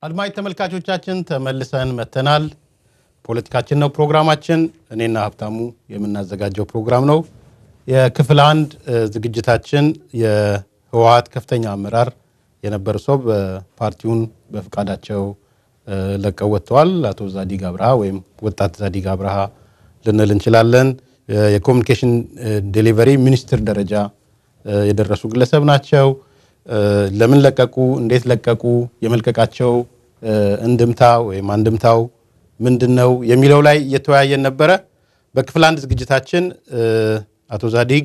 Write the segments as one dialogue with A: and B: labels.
A: አድማጭ ተመልካቾቻችን ተመልሰን መተናል። ፖለቲካችን ነው ፕሮግራማችን። እኔና ሀብታሙ የምናዘጋጀው ፕሮግራም ነው። የክፍል አንድ ዝግጅታችን የህወሀት ከፍተኛ አመራር የነበሩ ሰው በፓርቲውን በፍቃዳቸው ለቀው ወጥተዋል። አቶ ዛዲግ አብርሃ ወይም ወጣት ዛዲግ አብርሃ ልንል እንችላለን። የኮሚኒኬሽን ዴሊቨሪ ሚኒስትር ደረጃ የደረሱ ግለሰብ ናቸው። ለምን ለቀቁ? እንዴት ለቀቁ? የመልቀቃቸው እንድምታ ወይም አንድምታው ምንድን ነው የሚለው ላይ እየተወያየን ነበረ። በክፍል አንድ ዝግጅታችን አቶ ዛዲግ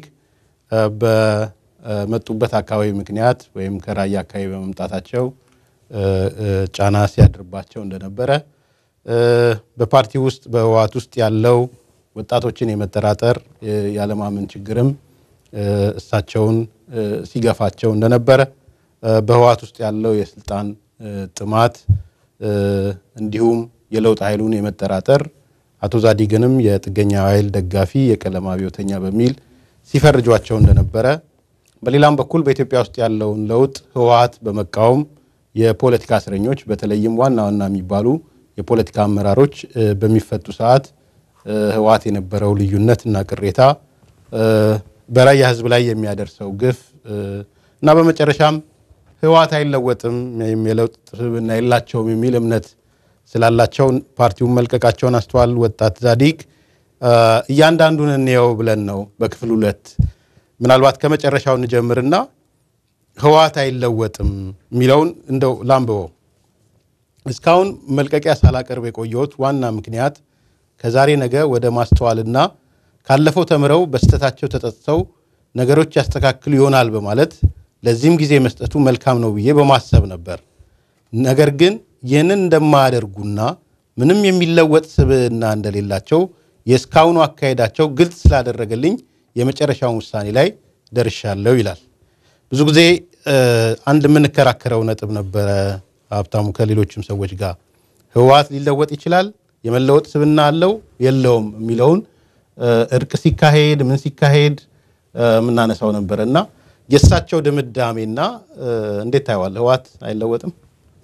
A: በመጡበት አካባቢ ምክንያት ወይም ከራያ አካባቢ በመምጣታቸው ጫና ሲያድርባቸው እንደነበረ በፓርቲ ውስጥ በህወሓት ውስጥ ያለው ወጣቶችን የመጠራጠር ያለማመን ችግርም እሳቸውን ሲገፋቸው እንደነበረ በህወሓት ውስጥ ያለው የስልጣን ጥማት እንዲሁም የለውጥ ኃይሉን የመጠራጠር አቶ ዛዲግንም የጥገኛ ኃይል ደጋፊ የቀለም አብዮተኛ በሚል ሲፈርጇቸው እንደነበረ በሌላም በኩል በኢትዮጵያ ውስጥ ያለውን ለውጥ ህወሓት በመቃወም የፖለቲካ እስረኞች በተለይም ዋና ዋና የሚባሉ የፖለቲካ አመራሮች በሚፈቱ ሰዓት ህወሓት የነበረው ልዩነት እና ቅሬታ በራያ ህዝብ ላይ የሚያደርሰው ግፍ እና በመጨረሻም ህወሓት አይለወጥም ወይም የለውጥ ስብዕና የላቸውም የሚል እምነት ስላላቸው ፓርቲውን መልቀቃቸውን አስተዋል። ወጣት ዛዲግ እያንዳንዱን እንየው ብለን ነው በክፍል ሁለት ምናልባት ከመጨረሻው እንጀምርና ህወሓት አይለወጥም የሚለውን እንደው ላንብበው። እስካሁን መልቀቂያ ሳላቀርብ የቆየሁት ዋና ምክንያት ከዛሬ ነገ ወደ ማስተዋልና ካለፈው ተምረው በስተታቸው ተጠጥተው ነገሮች ያስተካክሉ ይሆናል በማለት ለዚህም ጊዜ መስጠቱ መልካም ነው ብዬ በማሰብ ነበር። ነገር ግን ይህንን እንደማያደርጉና ምንም የሚለወጥ ስብዕና እንደሌላቸው የእስካሁኑ አካሄዳቸው ግልጽ ስላደረገልኝ የመጨረሻውን ውሳኔ ላይ ደርሻለሁ ይላል። ብዙ ጊዜ አንድ የምንከራከረው ነጥብ ነበረ ሀብታሙ ከሌሎችም ሰዎች ጋር ህወሓት ሊለወጥ ይችላል፣ የመለወጥ ስብዕና አለው የለውም የሚለውን እርቅ ሲካሄድ ምን ሲካሄድ የምናነሳው ነበረ እና የእሳቸው ድምዳሜና እንዴት ታየዋል? ህወሓት አይለወጥም?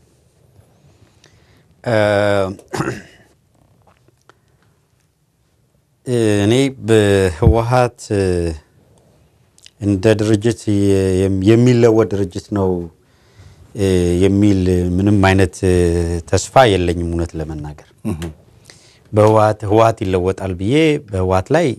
B: እኔ በህወሓት እንደ ድርጅት የሚለወጥ ድርጅት ነው የሚል ምንም አይነት ተስፋ የለኝም። እውነት ለመናገር በህወሓት ህወሓት ይለወጣል ብዬ በህወሓት ላይ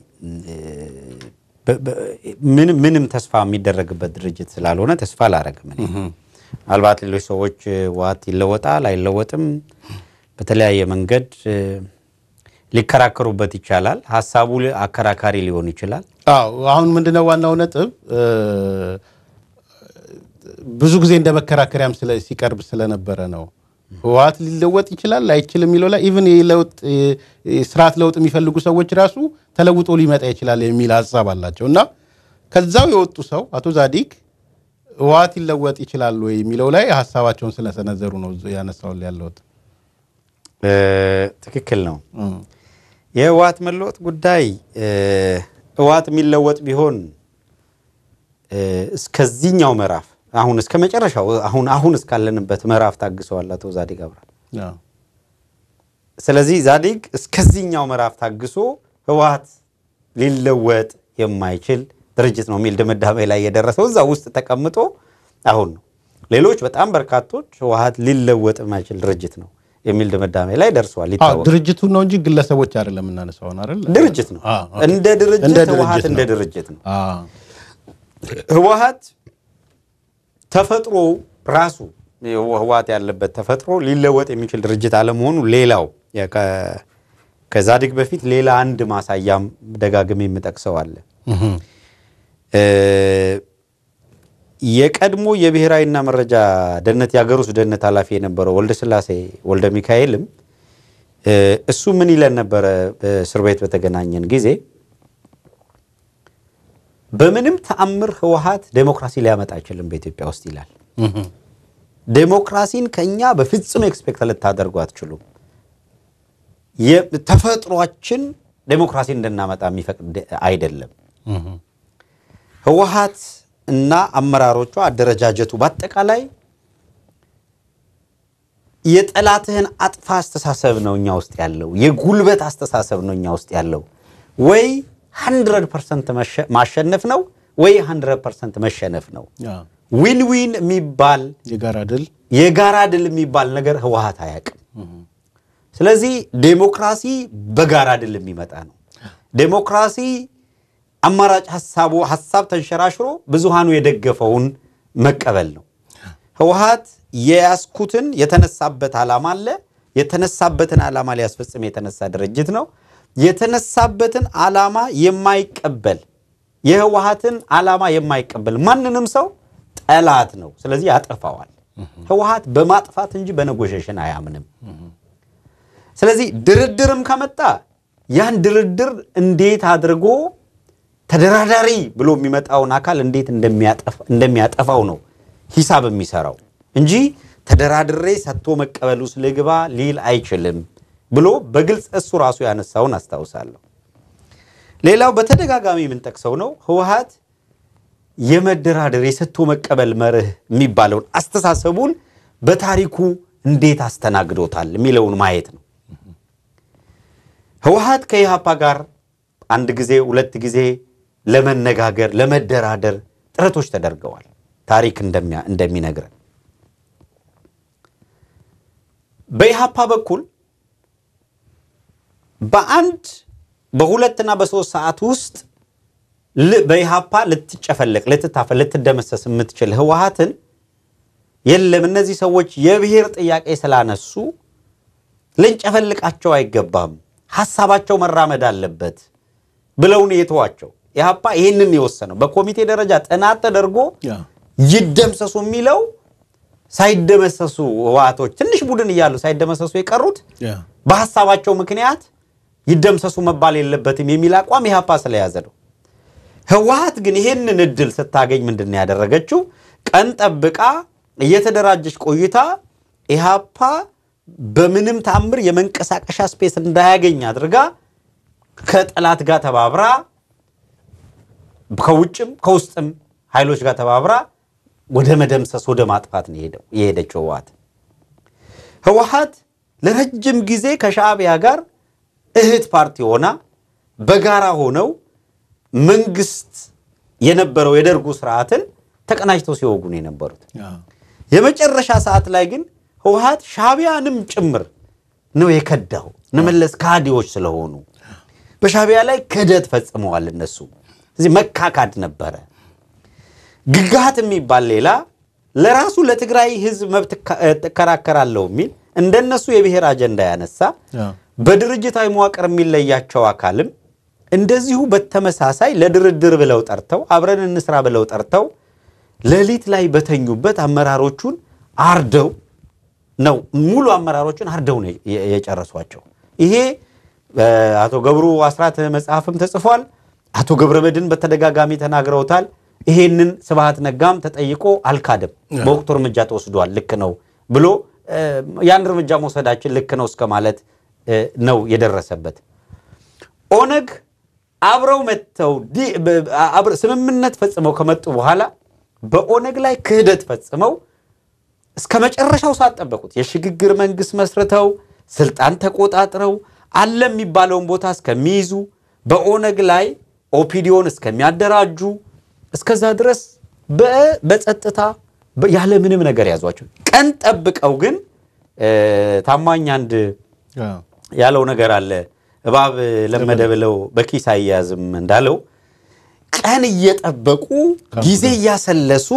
B: ምንም ተስፋ የሚደረግበት ድርጅት ስላልሆነ ተስፋ አላረግም። ምናልባት ሌሎች ሰዎች ህወሓት ይለወጣል አይለወጥም በተለያየ መንገድ ሊከራከሩበት ይቻላል። ሀሳቡ አከራካሪ ሊሆን ይችላል።
A: አዎ አሁን ምንድነው ዋናው ነጥብ ብዙ ጊዜ እንደ መከራከሪያም ሲቀርብ ስለነበረ ነው። ህወሓት ሊለወጥ ይችላል አይችልም የሚለው ላይ ኢቭን ስርዓት ለውጥ የሚፈልጉ ሰዎች ራሱ ተለውጦ ሊመጣ ይችላል የሚል ሀሳብ አላቸው እና ከዛው የወጡ ሰው አቶ ዛዲግ ህወሓት ሊለወጥ ይችላል ወይ የሚለው ላይ ሀሳባቸውን ስለሰነዘሩ ነው ያነሳውን ያለሁት።
B: ትክክል ነው። የህወሓት መለወጥ ጉዳይ ህወሓት የሚለወጥ ቢሆን እስከዚህኛው ምዕራፍ አሁን እስከ መጨረሻው አሁን አሁን እስካለንበት ምዕራፍ ታግሰዋል አቶ ዛዲግ አብርሃ። ስለዚህ ዛዲግ እስከዚህኛው ምዕራፍ ታግሶ ህወሓት ሊለወጥ የማይችል ድርጅት ነው የሚል ድምዳሜ ላይ የደረሰው እዛ ውስጥ ተቀምጦ አሁን ነው። ሌሎች በጣም በርካቶች ህወሓት ሊለወጥ የማይችል ድርጅት ነው የሚል ድምዳሜ ላይ ደርሷል። ይታወቃል።
A: ድርጅቱ ነው እንጂ ግለሰቦች አይደለም የምናነሳው አይደል?
B: ድርጅት ነው እንደ ድርጅት ህወሓት እንደ ድርጅት ነው። ህወሓት ተፈጥሮ ራሱ ህወሓት ያለበት ተፈጥሮ ሊለወጥ የሚችል ድርጅት አለመሆኑ ሌላው ከዛዲግ በፊት ሌላ አንድ ማሳያም ደጋግሜ የምጠቅሰው አለ። የቀድሞ የብሔራዊና መረጃ ደህንነት የሀገር ውስጥ ደህንነት ኃላፊ የነበረው ወልደ ስላሴ ወልደ ሚካኤልም እሱ ምን ይለን ነበረ? በእስር ቤት በተገናኘን ጊዜ በምንም ተአምር ህወሓት ዴሞክራሲ ሊያመጣ አይችልም በኢትዮጵያ ውስጥ ይላል። ዴሞክራሲን ከኛ በፍጹም ኤክስፔክት ልታደርጉ አትችሉም። ተፈጥሯችን ዴሞክራሲ እንድናመጣ የሚፈቅድ አይደለም። ህወሓት እና አመራሮቿ አደረጃጀቱ በአጠቃላይ የጠላትህን አጥፋ አስተሳሰብ ነው እኛ ውስጥ ያለው። የጉልበት አስተሳሰብ ነው እኛ ውስጥ ያለው። ወይ 100 ፐርሰንት ማሸነፍ ነው ወይ 100 ፐርሰንት መሸነፍ ነው።
A: አዎ።
B: ዊን ዊን የሚባል
A: የጋራ ድል
B: የጋራ ድል የሚባል ነገር ህወሓት አያውቅም። ስለዚህ ዴሞክራሲ በጋራ ድል የሚመጣ ነው። ዴሞክራሲ አማራጭ ሀሳቡ ሀሳብ ተንሸራሽሮ ብዙሃኑ የደገፈውን መቀበል ነው። ህወሓት የያዝኩትን የተነሳበት ዓላማ አለ። የተነሳበትን ዓላማ ሊያስፈጽም የተነሳ ድርጅት ነው። የተነሳበትን ዓላማ የማይቀበል የህወሓትን ዓላማ የማይቀበል ማንንም ሰው ጠላት ነው። ስለዚህ ያጠፋዋል። ህወሓት በማጥፋት እንጂ በነጎሸሽን አያምንም። ስለዚህ ድርድርም ከመጣ ያን ድርድር እንዴት አድርጎ ተደራዳሪ ብሎ የሚመጣውን አካል እንዴት እንደሚያጠፋው ነው ሂሳብ የሚሰራው እንጂ ተደራድሬ ሰጥቶ መቀበል ውስጥ ልግባ ሊል አይችልም ብሎ በግልጽ እሱ ራሱ ያነሳውን አስታውሳለሁ። ሌላው በተደጋጋሚ የምንጠቅሰው ነው ህወሓት የመደራደር የሰጥቶ መቀበል መርህ የሚባለውን አስተሳሰቡን በታሪኩ እንዴት አስተናግዶታል የሚለውን ማየት ነው። ህወሓት ከኢህአፓ ጋር አንድ ጊዜ ሁለት ጊዜ ለመነጋገር ለመደራደር ጥረቶች ተደርገዋል። ታሪክ እንደሚነግረን በኢህአፓ በኩል በአንድ በሁለትና በሶስት ሰዓት ውስጥ በኢህአፓ ልትጨፈለቅ፣ ልትታፈ፣ ልትደመሰስ የምትችል ህወሓትን የለም እነዚህ ሰዎች የብሔር ጥያቄ ስላነሱ ልንጨፈልቃቸው አይገባም፣ ሀሳባቸው መራመድ አለበት ብለውን የተዋቸው ኢህአፓ ይህንን የወሰነው በኮሚቴ ደረጃ ጥናት ተደርጎ ይደምሰሱ የሚለው ሳይደመሰሱ ህወሓቶች ትንሽ ቡድን እያሉ ሳይደመሰሱ የቀሩት በሀሳባቸው ምክንያት ይደምሰሱ መባል የለበትም የሚል አቋም ኢህአፓ ስለያዘ ነው። ህወሓት ግን ይህንን እድል ስታገኝ ምንድን ነው ያደረገችው? ቀን ጠብቃ እየተደራጀች ቆይታ ኢህአፓ በምንም ታምር የመንቀሳቀሻ ስፔስ እንዳያገኝ አድርጋ ከጠላት ጋር ተባብራ ከውጭም ከውስጥም ኃይሎች ጋር ተባብራ ወደ መደምሰስ ወደ ማጥፋት ነው የሄደችው ህወሓት። ህወሓት ለረጅም ጊዜ ከሻዕቢያ ጋር እህት ፓርቲ ሆና በጋራ ሆነው መንግስት የነበረው የደርጉ ስርዓትን ተቀናጅተው ሲወጉ ነው የነበሩት። የመጨረሻ ሰዓት ላይ ግን ህወሓት ሻዕቢያንም ጭምር ነው የከዳው። እነመለስ ካዲዎች ስለሆኑ በሻዕቢያ ላይ ክህደት ፈጽመዋል። እነሱ እዚህ መካካድ ነበረ። ግጋት የሚባል ሌላ ለራሱ ለትግራይ ህዝብ መብት እከራከራለሁ የሚል እንደነሱ የብሔር አጀንዳ ያነሳ በድርጅታዊ መዋቅር የሚለያቸው አካልም እንደዚሁ በተመሳሳይ ለድርድር ብለው ጠርተው አብረን እንስራ ብለው ጠርተው ሌሊት ላይ በተኙበት አመራሮቹን አርደው ነው ሙሉ አመራሮቹን አርደው ነው የጨረሷቸው። ይሄ አቶ ገብሩ አስራት መጽሐፍም ተጽፏል። አቶ ገብረ መድህን በተደጋጋሚ ተናግረውታል። ይሄንን ስብሃት ነጋም ተጠይቆ አልካደም። በወቅቱ እርምጃ ተወስዷል፣ ልክ ነው ብሎ ያን እርምጃ መውሰዳችን ልክ ነው እስከ ማለት ነው የደረሰበት። ኦነግ አብረው መጥተው ስምምነት ፈጽመው ከመጡ በኋላ በኦነግ ላይ ክህደት ፈጽመው እስከ መጨረሻው ሰዓት ጠበቁት። የሽግግር መንግስት መስርተው ስልጣን ተቆጣጥረው አለ የሚባለውን ቦታ እስከሚይዙ በኦነግ ላይ ኦፒዲዮን እስከሚያደራጁ እስከዛ ድረስ በጸጥታ ያለ ምንም ነገር ያዟቸው። ቀን ጠብቀው ግን ታማኝ አንድ ያለው ነገር አለ። እባብ ለመደ ብለው በኪስ አያያዝም እንዳለው ቀን እየጠበቁ ጊዜ እያሰለሱ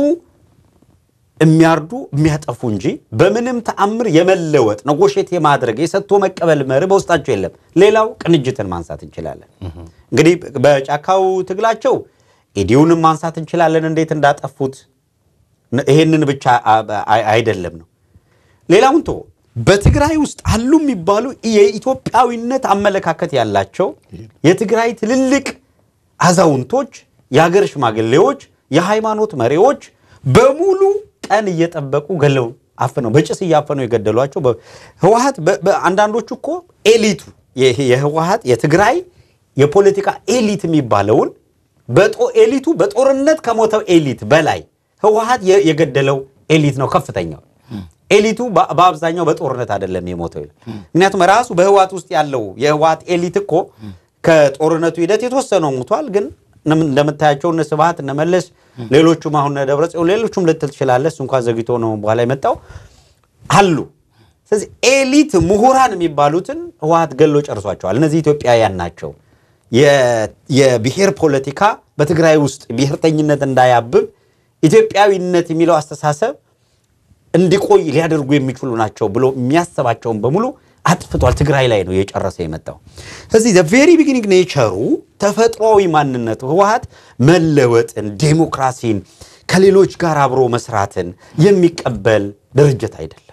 B: የሚያርዱ የሚያጠፉ እንጂ በምንም ተአምር የመለወጥ ነጎሼት የማድረግ የሰጥቶ መቀበል መርህ በውስጣቸው የለም። ሌላው ቅንጅትን ማንሳት እንችላለን። እንግዲህ በጫካው ትግላቸው ኢዲዩንም ማንሳት እንችላለን፣ እንዴት እንዳጠፉት። ይሄንን ብቻ አይደለም ነው ሌላውን ቶ በትግራይ ውስጥ አሉ የሚባሉ የኢትዮጵያዊነት አመለካከት ያላቸው የትግራይ ትልልቅ አዛውንቶች፣ የሀገር ሽማግሌዎች፣ የሃይማኖት መሪዎች በሙሉ ቀን እየጠበቁ ገለው አፍነው በጭስ እያፈነው የገደሏቸው ህወሓት። አንዳንዶቹ እኮ ኤሊቱ የህወሓት የትግራይ የፖለቲካ ኤሊት የሚባለውን ኤሊቱ በጦርነት ከሞተው ኤሊት በላይ ህወሓት የገደለው ኤሊት ነው ከፍተኛው። ኤሊቱ በ- በአብዛኛው በጦርነት አይደለም የሞተው ይላል። ምክንያቱም ራሱ በህወሓት ውስጥ ያለው የህወሓት ኤሊት እኮ ከጦርነቱ ሂደት የተወሰነው ሞቷል። ግን እንደም- እንደምታያቸው እነ ስብሐት እነ መለስ ሌሎቹም አሁን እነ ደብረጽዮን ሌሎቹም ልትል ትችላለህ። እሱ እንኳን ዘግይቶ ነው በኋላ የመጣው አሉ። ስለዚህ ኤሊት ምሁራን የሚባሉትን ህወሓት ገሎ ጨርሷቸዋል። እነዚህ ኢትዮጵያውያን ናቸው። የ- የብሔር ፖለቲካ በትግራይ ውስጥ ብሔርተኝነት እንዳያብብ ኢትዮጵያዊነት የሚለው አስተሳሰብ እንዲቆይ ሊያደርጉ የሚችሉ ናቸው ብሎ የሚያስባቸውን በሙሉ አጥፍቷል። ትግራይ ላይ ነው የጨረሰ የመጣው። ስለዚህ ቬሪ ቢጊኒንግ ኔቸሩ ተፈጥሯዊ ማንነቱ ህወሓት መለወጥን፣ ዴሞክራሲን፣ ከሌሎች ጋር አብሮ መስራትን የሚቀበል ድርጅት አይደለም።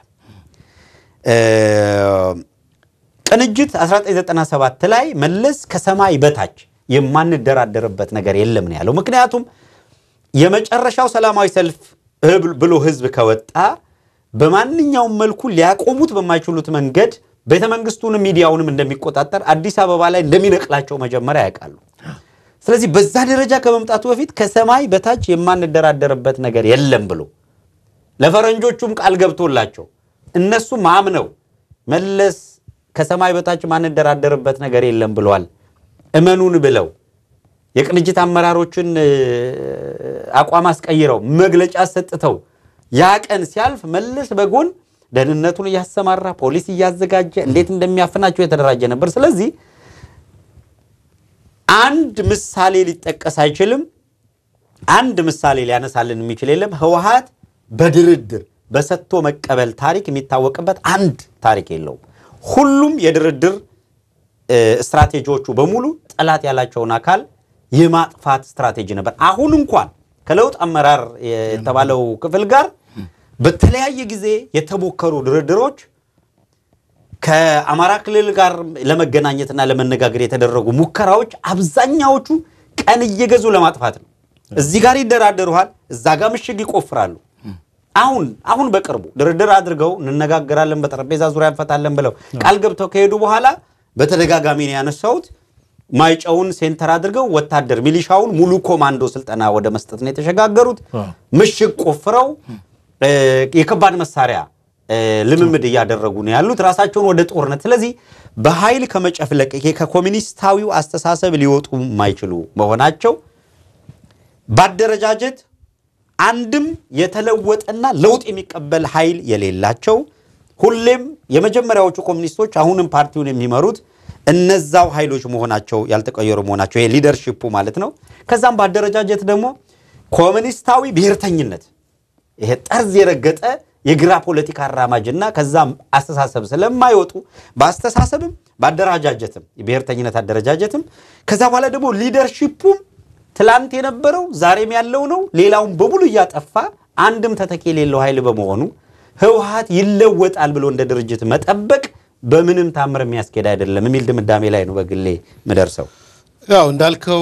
B: ቅንጅት 1997 ላይ መለስ ከሰማይ በታች የማንደራደርበት ነገር የለም ነው ያለው። ምክንያቱም የመጨረሻው ሰላማዊ ሰልፍ ህብ- ብሎ ህዝብ ከወጣ በማንኛውም መልኩ ሊያቆሙት በማይችሉት መንገድ ቤተ መንግስቱንም ሚዲያውንም እንደሚቆጣጠር አዲስ አበባ ላይ እንደሚነቅላቸው መጀመሪያ ያውቃሉ። ስለዚህ በዛ ደረጃ ከመምጣቱ በፊት ከሰማይ በታች የማንደራደርበት ነገር የለም ብሎ ለፈረንጆቹም ቃል ገብቶላቸው እነሱም አምነው መለስ ከሰማይ በታች ማንደራደርበት ነገር የለም ብለዋል። እመኑን ብለው የቅንጅት አመራሮችን እ፣ አቋም አስቀይረው መግለጫ ሰጥተው ያ ቀን ሲያልፍ መለስ በጎን ደህንነቱን እያሰማራ ፖሊስ እያዘጋጀ እንዴት እንደሚያፍናቸው የተደራጀ ነበር። ስለዚህ አንድ ምሳሌ ሊጠቀስ አይችልም። አንድ ምሳሌ ሊያነሳልን የሚችል የለም። ህወሓት በድርድር በሰጥቶ መቀበል ታሪክ የሚታወቅበት አንድ ታሪክ የለውም። ሁሉም የድርድር እ፣ ስትራቴጂዎቹ በሙሉ ጠላት ያላቸውን አካል የማጥፋት ስትራቴጂ ነበር። አሁን እንኳን ከለውጥ አመራር የተባለው ክፍል ጋር በተለያየ ጊዜ የተሞከሩ ድርድሮች ከአማራ ክልል ጋር ለመገናኘትና ለመነጋገር የተደረጉ ሙከራዎች አብዛኛዎቹ ቀን እየገዙ ለማጥፋት ነው። እዚህ ጋር ይደራደሩሃል፣ እዛ ጋር ምሽግ ይቆፍራሉ። አሁን አሁን በቅርቡ ድርድር አድርገው እንነጋገራለን፣ በጠረጴዛ ዙሪያ እንፈታለን ብለው ቃል ገብተው ከሄዱ በኋላ በተደጋጋሚ ነው ያነሳሁት። ማይጨውን ሴንተር አድርገው ወታደር ሚሊሻውን ሙሉ ኮማንዶ ስልጠና ወደ መስጠት ነው የተሸጋገሩት። ምሽግ ቆፍረው እ፣ የከባድ መሳሪያ እ፣ ልምምድ እያደረጉ ነው ያሉት ራሳቸውን ወደ ጦርነት። ስለዚህ በኃይል ከመጨፍለቅ ይሄ ከኮሚኒስታዊው አስተሳሰብ ሊወጡ የማይችሉ መሆናቸው ባደረጃጀት አንድም የተለወጠና ለውጥ የሚቀበል ኃይል የሌላቸው ሁሌም የመጀመሪያዎቹ ኮሚኒስቶች አሁንም ፓርቲውን የሚመሩት እነዛው ኃይሎች መሆናቸው ያልተቀየሩ መሆናቸው ይሄ ሊደርሺፑ ማለት ነው። ከዛም ባደረጃጀት ደግሞ ኮሚኒስታዊ ብሔርተኝነት ይሄ ጠርዝ የረገጠ የግራ ፖለቲካ አራማጅና ከዛም አስተሳሰብ ስለማይወጡ በአስተሳሰብም በአደረጃጀትም የብሔርተኝነት አደረጃጀትም ከዛ በኋላ ደግሞ ሊደርሺፑም ትላንት የነበረው ዛሬም ያለው ነው። ሌላውን በሙሉ እያጠፋ አንድም ተተኪ የሌለው ኃይል በመሆኑ ህወሓት ይለወጣል ብሎ እንደ ድርጅት መጠበቅ በምንም ታምር የሚያስኬድ አይደለም የሚል ድምዳሜ ላይ ነው በግሌ ምደርሰው።
A: ያው እንዳልከው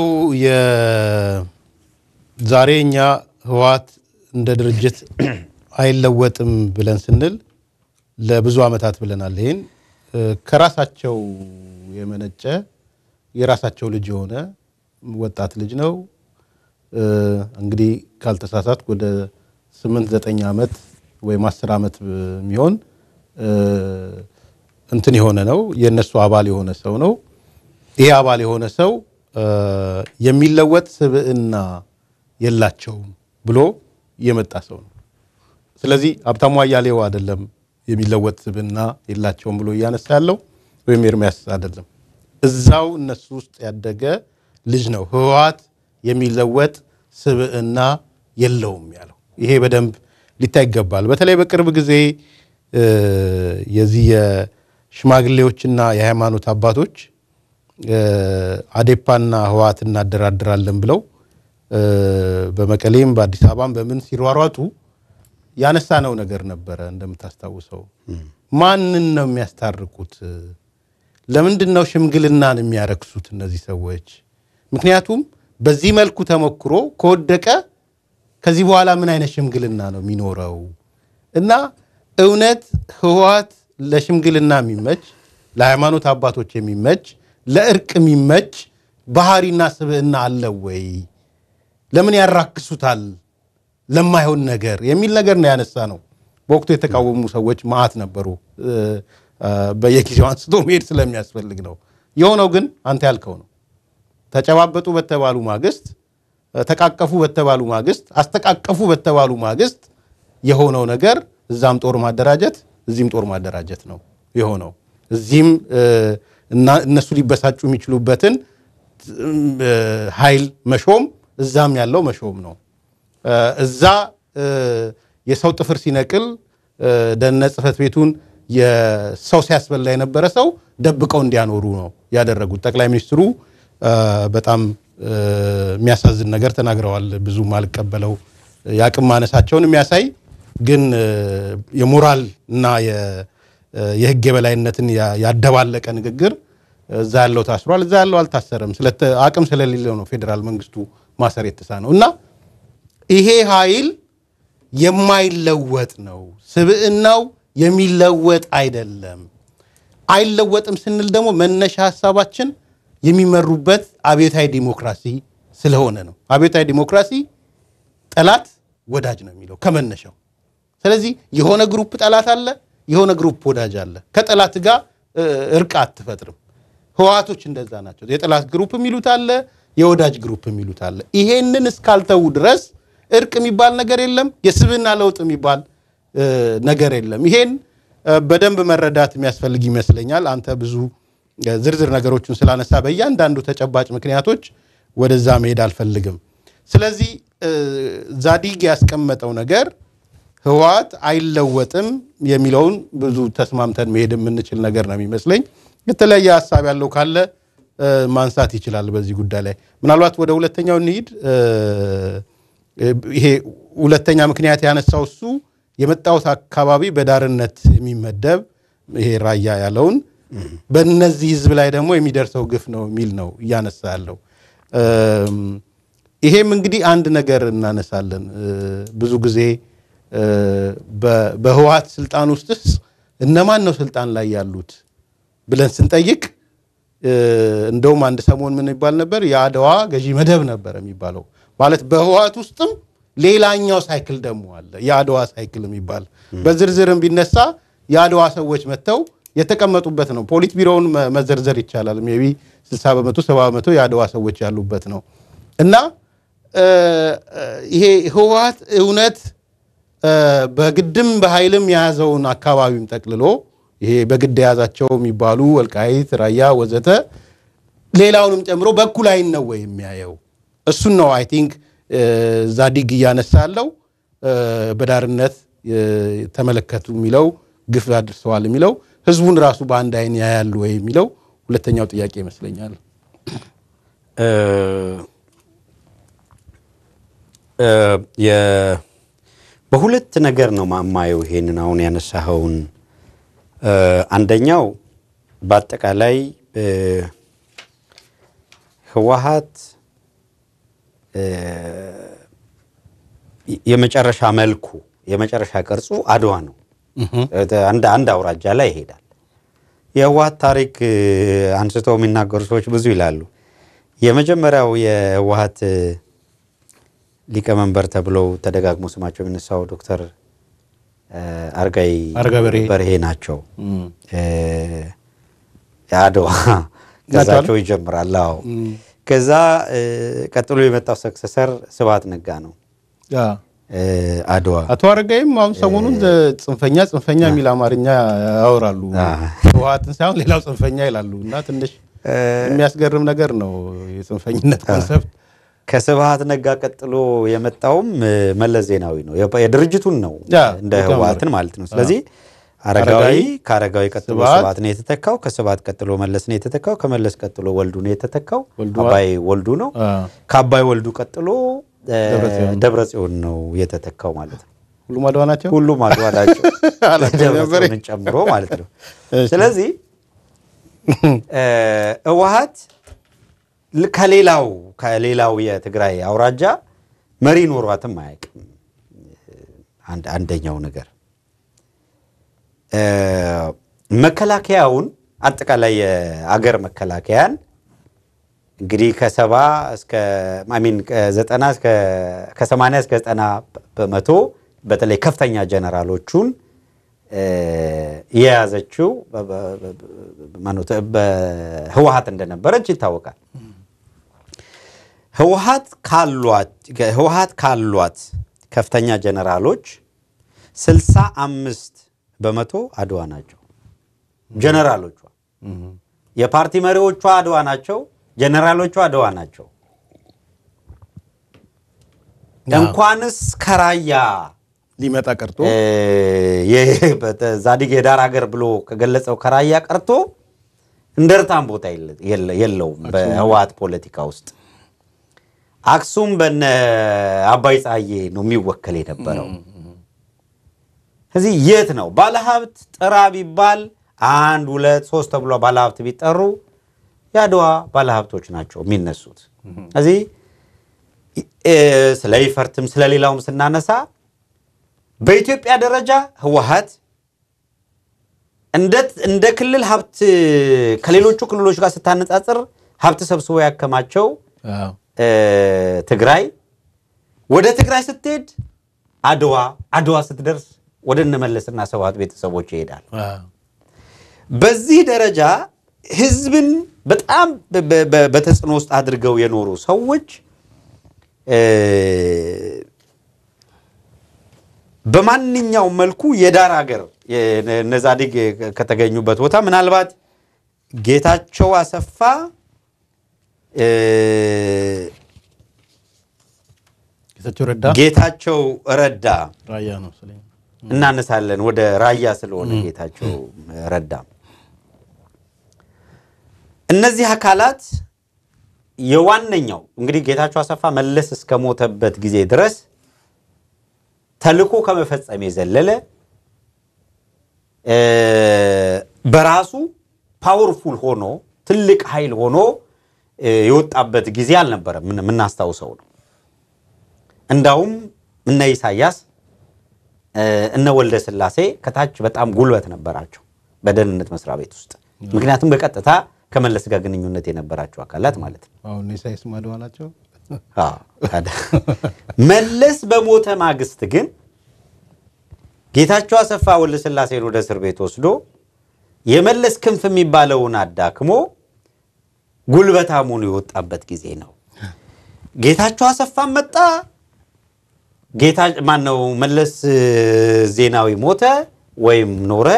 A: የዛሬ እኛ ህወሓት እንደ ድርጅት አይለወጥም ብለን ስንል ለብዙ ዓመታት ብለናል። ይህን እ፣ ከራሳቸው የመነጨ የራሳቸው ልጅ የሆነ ወጣት ልጅ ነው። እ፣ እንግዲህ ካልተሳሳት ወደ ስምንት ዘጠኝ ዓመት ወይም አስር ዓመት የሚሆን እ፣ እንትን የሆነ ነው የእነሱ አባል የሆነ ሰው ነው። ይሄ አባል የሆነ ሰው እ፣ የሚለወጥ ስብዕና የላቸውም ብሎ የመጣ ሰው ነው። ስለዚህ ሀብታሙ አያሌው አይደለም የሚለወጥ ስብዕና የላቸውም ብሎ እያነሳ ያለው ወይም ኤርሚያስ አይደለም፣ እዛው እነሱ ውስጥ ያደገ ልጅ ነው። ህወሓት የሚለወጥ ስብዕና የለውም ያለው ይሄ በደንብ ሊታይ ይገባል። በተለይ በቅርብ ጊዜ እ፣ የዚህ የሽማግሌዎችና የሃይማኖት አባቶች እ፣ አዴፓና ህወሓት እናደራድራለን ብለው እ፣ በመቀሌም በአዲስ አበባም በምን ሲሯሯጡ ያነሳነው ነገር ነበረ። እንደምታስታውሰው ማንን ነው የሚያስታርቁት? ለምንድን ነው ሽምግልናን የሚያረክሱት እነዚህ ሰዎች? ምክንያቱም በዚህ መልኩ ተሞክሮ ከወደቀ ከዚህ በኋላ ምን አይነት ሽምግልና ነው የሚኖረው? እና እውነት ህወሓት ለሽምግልና የሚመች ለሃይማኖት አባቶች የሚመች ለእርቅ የሚመች ባህሪና ስብዕና አለው ወይ? ለምን ያራክሱታል ለማይሆን ነገር የሚል ነገር ነው ያነሳ ነው። በወቅቱ የተቃወሙ ሰዎች ማአት ነበሩ። በየጊዜው አንስቶ መሄድ ስለሚያስፈልግ ነው። የሆነው ግን አንተ ያልከው ነው። ተጨባበጡ በተባሉ ማግስት፣ ተቃቀፉ በተባሉ ማግስት፣ አስተቃቀፉ በተባሉ ማግስት የሆነው ነገር እዛም ጦር ማደራጀት እዚህም ጦር ማደራጀት ነው የሆነው። እዚህም እነሱ ሊበሳጩ የሚችሉበትን ኃይል መሾም እዛም ያለው መሾም ነው። እዛ የሰው ጥፍር ሲነቅል ደህንነት ጽሕፈት ቤቱን የሰው ሲያስበላ የነበረ ሰው ደብቀው እንዲያኖሩ ነው ያደረጉት። ጠቅላይ ሚኒስትሩ በጣም የሚያሳዝን ነገር ተናግረዋል። ብዙም አልቀበለው የአቅም ማነሳቸውን የሚያሳይ ግን የሞራል እና የሕግ የበላይነትን ያደባለቀ ንግግር እዛ ያለው ታስሯል፣ እዛ ያለው አልታሰረም። አቅም ስለሌለው ነው ፌዴራል መንግስቱ ማሰር የተሳነው እና ይሄ ኃይል የማይለወጥ ነው። ስብዕናው የሚለወጥ አይደለም። አይለወጥም ስንል ደግሞ መነሻ ሀሳባችን የሚመሩበት አብዮታዊ ዲሞክራሲ ስለሆነ ነው። አብዮታዊ ዲሞክራሲ ጠላት ወዳጅ ነው የሚለው ከመነሻው። ስለዚህ የሆነ ግሩፕ ጠላት አለ፣ የሆነ ግሩፕ ወዳጅ አለ። ከጠላት ጋር እርቅ አትፈጥርም። ህወሓቶች እንደዛ ናቸው። የጠላት ግሩፕ የሚሉት አለ፣ የወዳጅ ግሩፕ የሚሉት አለ። ይሄንን እስካልተዉ ድረስ እርቅ የሚባል ነገር የለም። የስብዕና ለውጥ የሚባል ነገር የለም። ይሄን በደንብ መረዳት የሚያስፈልግ ይመስለኛል። አንተ ብዙ ዝርዝር ነገሮችን ስላነሳ በእያንዳንዱ ተጨባጭ ምክንያቶች ወደዛ መሄድ አልፈልግም። ስለዚህ ዛዲግ ያስቀመጠው ነገር ህወሓት አይለወጥም የሚለውን ብዙ ተስማምተን መሄድ የምንችል ነገር ነው የሚመስለኝ። የተለያየ ሀሳብ ያለው ካለ ማንሳት ይችላል በዚህ ጉዳይ ላይ። ምናልባት ወደ ሁለተኛው እንሂድ። ይሄ ሁለተኛ ምክንያት ያነሳው እሱ የመጣሁት አካባቢ በዳርነት የሚመደብ ይሄ ራያ ያለውን በእነዚህ ህዝብ ላይ ደግሞ የሚደርሰው ግፍ ነው የሚል ነው እያነሳ ያለው። ይሄም እንግዲህ አንድ ነገር እናነሳለን። ብዙ ጊዜ በህወሓት ስልጣን ውስጥስ እነማን ነው ስልጣን ላይ ያሉት ብለን ስንጠይቅ እንደውም አንድ ሰሞን ምን ይባል ነበር? የአድዋ ገዢ መደብ ነበር የሚባለው። ማለት በህወሓት ውስጥም ሌላኛው ሳይክል ደግሞ አለ፣ የአድዋ ሳይክል የሚባል በዝርዝርም ቢነሳ የአድዋ ሰዎች መጥተው የተቀመጡበት ነው። ፖሊት ቢሮውን መዘርዘር ይቻላል። ሜይ ቢ 60 በመቶ 70 በመቶ የአድዋ ሰዎች ያሉበት ነው እና ይሄ ህወሓት እውነት በግድም በኃይልም የያዘውን አካባቢም ጠቅልሎ ይሄ በግድ የያዛቸው የሚባሉ ወልቃይት፣ ራያ ወዘተ ሌላውንም ጨምሮ በኩል አይን ነው ወይ የሚያየው? እሱን ነው አይ ቲንክ ዛዲግ እያነሳ ያለው በዳርነት ተመለከቱ የሚለው ግፍ አድርሰዋል የሚለው ህዝቡን ራሱ በአንድ አይን ያያሉ ወይ የሚለው ሁለተኛው ጥያቄ ይመስለኛል።
B: በሁለት ነገር ነው ማማየው ይሄንን አሁን ያነሳኸውን። አንደኛው በአጠቃላይ ህወሓት የመጨረሻ መልኩ የመጨረሻ ቅርጹ አድዋ ነው። አንድ አውራጃ ላይ ይሄዳል። የህወሓት ታሪክ አንስተው የሚናገሩ ሰዎች ብዙ ይላሉ። የመጀመሪያው የህወሓት ሊቀመንበር ተብለው ተደጋግሞ ስማቸው የሚነሳው ዶክተር አረጋይ በርሄ ናቸው። አድዋ ከዛቸው ይጀምራል። አዎ ከዛ ቀጥሎ የመጣው ሰክሰሰር ስብሐት ነጋ ነው። አድዋ
A: አቶ አረጋይም አሁን ሰሞኑን ጽንፈኛ ጽንፈኛ የሚል አማርኛ ያወራሉ። ህወሓትን ሳይሆን ሌላው ጽንፈኛ ይላሉ እና ትንሽ የሚያስገርም ነገር ነው የጽንፈኝነት ኮንሰፕት።
B: ከስብሐት ነጋ ቀጥሎ የመጣውም መለስ ዜናዊ ነው። የድርጅቱን ነው እንደ ህወሓትን ማለት ነው። ስለዚህ አረጋዊ ከአረጋዊ ቀጥሎ ስብሐት ነው የተተካው። ከስብሐት ቀጥሎ መለስ ነው የተተካው። ከመለስ ቀጥሎ ወልዱ ነው የተተካው። አባይ ወልዱ ነው። ከአባይ ወልዱ ቀጥሎ ደብረ ጽዮን ነው የተተካው ማለት ነው።
A: ሁሉም አድዋ ናቸው።
B: ሁሉም አድዋ ናቸው ደብረ ጽዮንን ጨምሮ ማለት ነው። ስለዚህ ህወሓት ከሌላው ከሌላው የትግራይ አውራጃ መሪ ኖሯትም አያውቅም። አንደኛው ነገር መከላከያውን አጠቃላይ የአገር መከላከያን እንግዲህ ከሰባ እስከ ማሚን ከዘጠና እስከ ከሰማንያ እስከ ዘጠና በመቶ በተለይ ከፍተኛ ጀነራሎቹን የያዘችው በህወሀት እንደነበረች ይታወቃል። ህወሀት ካሏት ከፍተኛ ጀነራሎች ስልሳ አምስት በመቶ አድዋ ናቸው። ጀነራሎቿ የፓርቲ መሪዎቿ አድዋ ናቸው። ጀነራሎቿ አድዋ ናቸው። እንኳንስ ከራያ
A: ሊመጣ ቀርቶ
B: ዛዲግ የዳር ሀገር ብሎ ከገለጸው ከራያ ቀርቶ እንደርታም ቦታ የለውም በህወሀት ፖለቲካ ውስጥ። አክሱም በነ አባይ ፀሐዬ ነው የሚወከል የነበረው። እዚህ የት ነው ባለሀብት ጥራ ቢባል አንድ ሁለት ሶስት ተብሎ ባለሀብት ቢጠሩ የአድዋ ባለሀብቶች ናቸው የሚነሱት። እዚህ ስለ ይፈርትም ስለሌላውም ስናነሳ በኢትዮጵያ ደረጃ ህወሀት እንደ ክልል ሀብት ከሌሎቹ ክልሎች ጋር ስታነጻጽር ሀብት ሰብስቦ ያከማቸው ትግራይ፣ ወደ ትግራይ ስትሄድ አድዋ፣ አድዋ ስትደርስ ወደ እነመለስና ስብሃት ቤተሰቦች ይሄዳል። በዚህ ደረጃ ህዝብን በጣም በተጽዕኖ ውስጥ አድርገው የኖሩ ሰዎች በማንኛውም መልኩ የዳር ሀገር እነዛዲግ ከተገኙበት ቦታ ምናልባት ጌታቸው አሰፋ
A: ጌታቸው ረዳ
B: ጌታቸው ረዳ
A: ራያ ነው ስለኝ
B: እናነሳለን ወደ ራያ ስለሆነ ጌታቸው ረዳ እነዚህ አካላት የዋነኛው እንግዲህ ጌታቸው አሰፋ መለስ እስከሞተበት ጊዜ ድረስ ተልኮ ከመፈጸም የዘለለ በራሱ ፓወርፉል ሆኖ ትልቅ ኃይል ሆኖ የወጣበት ጊዜ አልነበረም። የምናስታውሰው ነው። እንዳውም እነ ኢሳያስ እነ ወልደ ስላሴ ከታች በጣም ጉልበት ነበራቸው በደህንነት መስሪያ ቤት ውስጥ። ምክንያቱም በቀጥታ ከመለስ ጋር ግንኙነት የነበራቸው አካላት ማለት ነው።
A: አሁን ኢሳያስ ማድዋ ናቸው።
B: መለስ በሞተ ማግስት ግን ጌታቸው አሰፋ ወልደ ስላሴን ወደ እስር ቤት ወስዶ የመለስ ክንፍ የሚባለውን አዳክሞ ጉልበታሙን የወጣበት ጊዜ ነው። ጌታቸው አሰፋን መጣ። ጌታ ማነው መለስ ዜናዊ ሞተ ወይም ኖረ።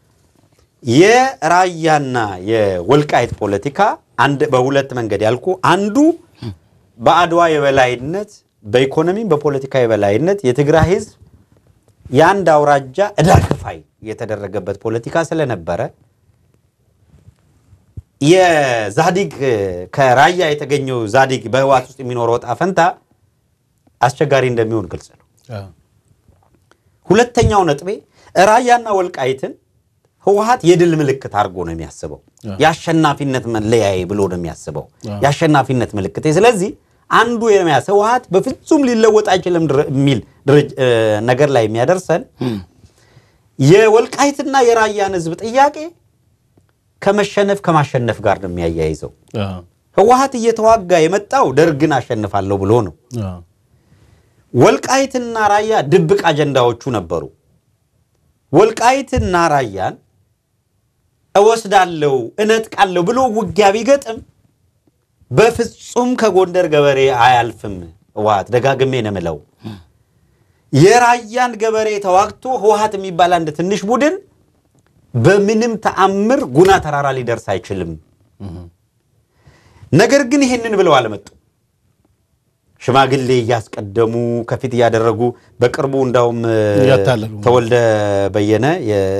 B: የራያና የወልቃይት ፖለቲካ አንድ በሁለት መንገድ ያልኩ አንዱ በአድዋ የበላይነት በኢኮኖሚም በፖለቲካ የበላይነት የትግራይ ሕዝብ የአንድ አውራጃ ዕዳ ከፋይ የተደረገበት ፖለቲካ ስለነበረ የዛዲግ ከራያ የተገኘው ዛዲግ በህወሓት ውስጥ የሚኖረው ዕጣ ፈንታ አስቸጋሪ እንደሚሆን ግልጽ ነው። ሁለተኛው ነጥቤ ራያና ወልቃይትን ህወሓት የድል ምልክት አድርጎ ነው የሚያስበው። የአሸናፊነት መለያዬ ብሎ ነው የሚያስበው። የአሸናፊነት ምልክት። ስለዚህ አንዱ የሚያስ ህወሓት በፍጹም ሊለወጥ አይችልም የሚል ነገር ላይ የሚያደርሰን የወልቃይትና የራያን ህዝብ ጥያቄ ከመሸነፍ ከማሸነፍ ጋር ነው የሚያያይዘው። ህወሓት እየተዋጋ የመጣው ደርግን አሸንፋለሁ ብሎ ነው። ወልቃይትና ራያ ድብቅ አጀንዳዎቹ ነበሩ። ወልቃይትና ራያን እወስዳለሁ እነጥቃለሁ ብሎ ውጊያ ቢገጥም በፍጹም ከጎንደር ገበሬ አያልፍም። ህወሓት ደጋግሜ ነው የምለው። የራያን ገበሬ ተዋግቶ ህወሓት የሚባል አንድ ትንሽ ቡድን በምንም ተአምር ጉና ተራራ ሊደርስ አይችልም። ነገር ግን ይህንን ብለው አልመጡ። ሽማግሌ እያስቀደሙ ከፊት እያደረጉ በቅርቡ እንዳውም
A: እያታለሉ
B: ተወልደ በየነ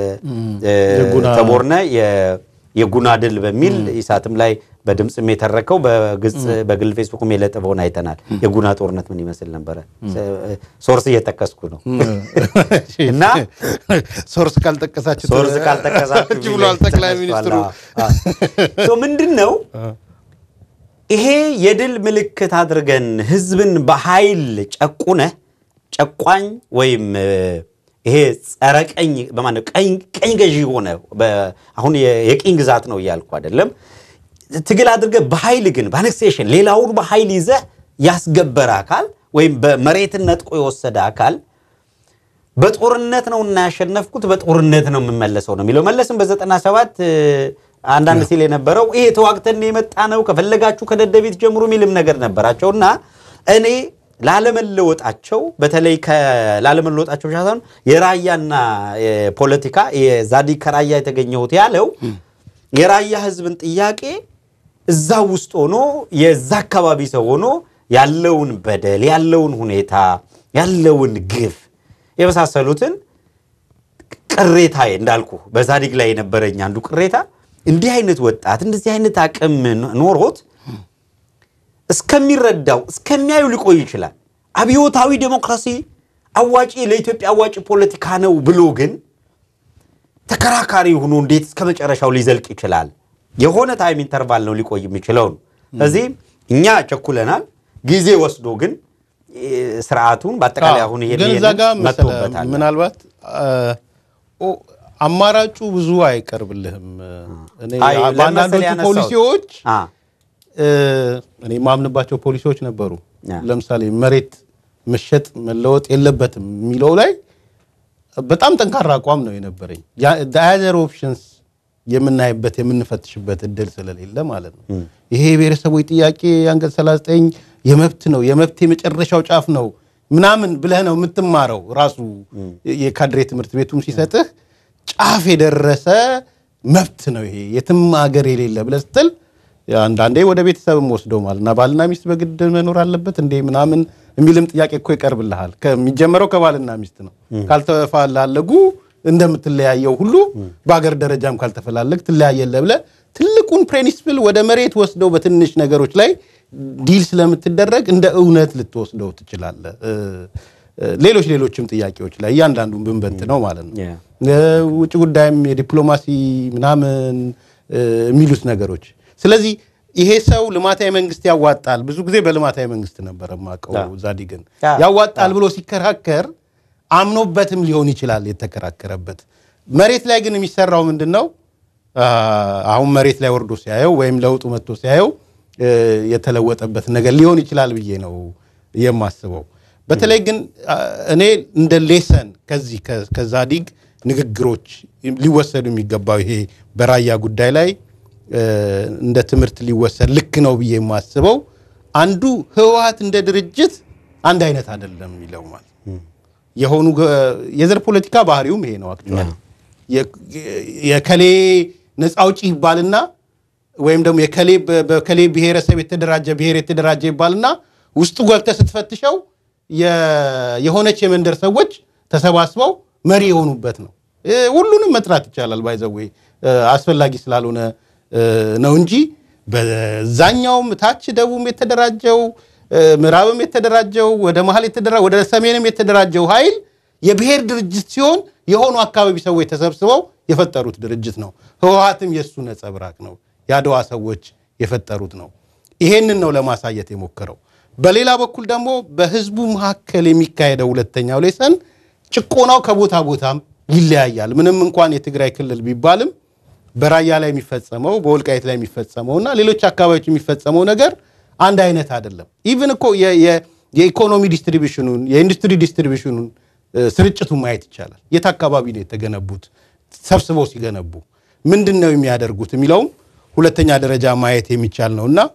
B: ተቦርነ የጉና ድል በሚል ኢሳትም ላይ በድምፅም የተረከው በግጽ በግል ፌስቡክም የለጠፈውን አይተናል። የጉና ጦርነት ምን ይመስል ነበረ? ሶርስ እየጠቀስኩ ነው እና
A: ሶርስ ካልጠቀሳችሁ
B: ሶርስ ካልጠቀሳችሁ
A: ብሏል ጠቅላይ ሚኒስትሩ።
B: ምንድን ነው ይሄ የድል ምልክት አድርገን ህዝብን በኃይል ጨቁነህ ጨቋኝ ወይም ይሄ ጸረ ቀኝ በማነው ቀኝ ገዢ ሆነ አሁን የቅኝ ግዛት ነው እያልኩ አይደለም። ትግል አድርገህ በኃይል ግን በአኔክሴሽን ሌላውን በኃይል ይዘህ ያስገበረ አካል ወይም በመሬትን ነጥቆ የወሰደ አካል በጦርነት ነው እና ያሸነፍኩት በጦርነት ነው የምመለሰው ነው የሚለው። መለስም በዘጠና ሰባት አንዳንድ ሲል የነበረው ይሄ ተዋግተን የመጣ ነው ከፈለጋችሁ ከደደቢት ጀምሮ የሚልም ነገር ነበራቸው እና እኔ ላለመለወጣቸው በተለይ ላለመለወጣቸው ብቻ ሳይሆን የራያና የፖለቲካ የዛዲግ ከራያ የተገኘሁት ያለው የራያ ህዝብን ጥያቄ እዛው ውስጥ ሆኖ የዛ አካባቢ ሰው ሆኖ ያለውን በደል ያለውን ሁኔታ ያለውን ግፍ የመሳሰሉትን ቅሬታ እንዳልኩ በዛዲግ ላይ የነበረኝ አንዱ ቅሬታ እንዲህ አይነት ወጣት እንደዚህ አይነት አቅም ኖሮት እስከሚረዳው እስከሚያዩ ሊቆይ ይችላል። አብዮታዊ ዴሞክራሲ አዋጪ ለኢትዮጵያ አዋጪ ፖለቲካ ነው ብሎ ግን ተከራካሪ ሆኖ እንዴት እስከ መጨረሻው ሊዘልቅ ይችላል? የሆነ ታይም ኢንተርቫል ነው ሊቆይ የሚችለው ነው። ስለዚህ እኛ ቸኩለናል። ጊዜ ወስዶ ግን ስርዓቱን በአጠቃላይ አሁን
A: ግን እዛ ጋ መሰለህ
B: መጥቶበታል።
A: ምናልባት አማራጩ ብዙ አይቀርብልህም። እኔ
B: አይ ለምን መሰለህ
A: በአንዳንዶቹ
B: ያነሳሁት?
A: ፖሊሲዎች
B: አ
A: እኔ የማምንባቸው ፖሊሲዎች ነበሩ።
B: ያ።
A: ለምሳሌ መሬት መሸጥ መለወጥ የለበትም የሚለው ላይ በጣም ጠንካራ አቋም ነው የነበረኝ። ዳያዘር ኦፕሽንስ የምናይበት የምንፈትሽበት እድል ስለሌለ ማለት ነው። ይሄ የብሔረሰቦች ጥያቄ አንቀጽ 39 የመብት ነው የመብት የመጨረሻው ጫፍ ነው ምናምን ብለህ ነው የምትማረው። ራሱ የካድሬ ትምህርት ቤቱም ሲሰጥህ ጫፍ የደረሰ መብት ነው ይሄ የትም ሀገር የሌለ ብለህ ስትል አንዳንዴ ወደ ቤተሰብም ወስደው ማለት እና ባልና ሚስት በግድ መኖር አለበት እንዴ ምናምን የሚልም ጥያቄ እኮ ይቀርብልሃል። ከሚጀመረው ከባልና ሚስት ነው። ካልተፈላለጉ እንደምትለያየው ሁሉ በአገር ደረጃም ካልተፈላለግ ትለያየለህ ብለህ ትልቁን ፕሪንሲፕል ወደ መሬት ወስደው በትንሽ ነገሮች ላይ ዲል ስለምትደረግ እንደ እውነት ልትወስደው ትችላለህ። ሌሎች ሌሎችም ጥያቄዎች ላይ እያንዳንዱን ብንበንት ነው ማለት ነው። ውጭ ጉዳይም የዲፕሎማሲ ምናምን የሚሉት ነገሮች ስለዚህ ይሄ ሰው ልማታዊ መንግስት ያዋጣል። ብዙ ጊዜ በልማታዊ መንግስት ነበር የማውቀው ዛዲግን ያዋጣል ብሎ ሲከራከር አምኖበትም ሊሆን ይችላል የተከራከረበት። መሬት ላይ ግን የሚሰራው ምንድን ነው? አሁን መሬት ላይ ወርዶ ሲያየው ወይም ለውጡ መጥቶ ሲያየው የተለወጠበት ነገር ሊሆን ይችላል ብዬ ነው የማስበው። በተለይ ግን እኔ እንደ ሌሰን ከዚህ ከዛዲግ ንግግሮች ሊወሰዱ የሚገባው ይሄ በራያ ጉዳይ ላይ እንደ ትምህርት ሊወሰድ ልክ ነው ብዬ የማስበው አንዱ ህወሓት እንደ ድርጅት አንድ አይነት አይደለም የሚለው ማለት የሆኑ የዘር ፖለቲካ ባህሪውም ይሄ ነው። አክቹዋሊ የከሌ ነፃ አውጪ ይባልና ወይም ደግሞ የከሌ በከሌ ብሔረሰብ የተደራጀ ብሔር የተደራጀ ይባልና ውስጡ ገብተህ ስትፈትሸው የሆነች የመንደር ሰዎች ተሰባስበው መሪ የሆኑበት ነው። ሁሉንም መጥራት ይቻላል። ባይዘዌ አስፈላጊ ስላልሆነ ነው እንጂ በዛኛውም ታች ደቡብም የተደራጀው ምዕራብም የተደራጀው ወደ መሀል የተደራ ወደ ሰሜንም የተደራጀው ኃይል የብሔር ድርጅት ሲሆን የሆኑ አካባቢ ሰዎች ተሰብስበው የፈጠሩት ድርጅት ነው። ህወሓትም የእሱ ነጸብራቅ ነው። የአድዋ ሰዎች የፈጠሩት ነው። ይሄንን ነው ለማሳየት የሞከረው። በሌላ በኩል ደግሞ በህዝቡ መካከል የሚካሄደው ሁለተኛው ሌሰን ጭቆናው ከቦታ ቦታም ይለያያል። ምንም እንኳን የትግራይ ክልል ቢባልም በራያ ላይ የሚፈጸመው በወልቃይት ላይ የሚፈጸመው እና ሌሎች አካባቢዎች የሚፈጸመው ነገር አንድ አይነት አይደለም። ኢቭን እኮ የኢኮኖሚ ዲስትሪቢሽኑን የኢንዱስትሪ ዲስትሪቢሽኑን ስርጭቱን ማየት ይቻላል። የት አካባቢ ነው የተገነቡት? ሰብስበው ሲገነቡ ምንድን ነው የሚያደርጉት የሚለውም ሁለተኛ ደረጃ ማየት የሚቻል ነው እና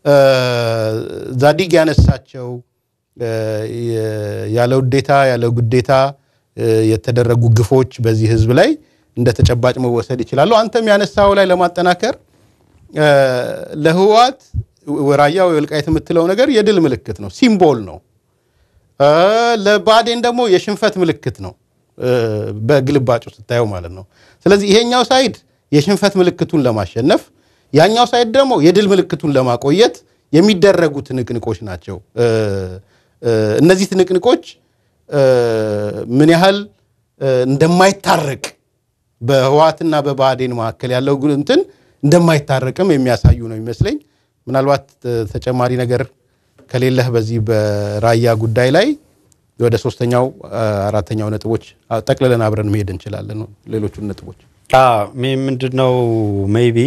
A: ዛዲግ ያነሳቸው ያለ ውዴታ ያለ ጉዴታ የተደረጉ ግፎች በዚህ ህዝብ ላይ እንደ ተጨባጭ መወሰድ ይችላሉ። አንተም ያነሳው ላይ ለማጠናከር ለህወሓት ራያ ወልቃይት የምትለው ነገር የድል ምልክት ነው፣ ሲምቦል ነው። ለባዴን ደግሞ የሽንፈት ምልክት ነው፣ በግልባጩ ስታየው ማለት ነው። ስለዚህ ይሄኛው ሳይድ የሽንፈት ምልክቱን ለማሸነፍ ያኛው ሳይድ ደግሞ የድል ምልክቱን ለማቆየት የሚደረጉ ትንቅንቆች ናቸው። እነዚህ ትንቅንቆች ምን ያህል እንደማይታረቅ በህወሓትና በብአዴን መካከል ያለው እንትን እንደማይታረቅም የሚያሳዩ ነው ይመስለኝ። ምናልባት ተጨማሪ ነገር ከሌለህ በዚህ በራያ ጉዳይ ላይ ወደ ሶስተኛው አራተኛው ነጥቦች ጠቅልለን አብረን መሄድ እንችላለን። ሌሎቹን ነጥቦች
B: ምንድን ነው ሜይቢ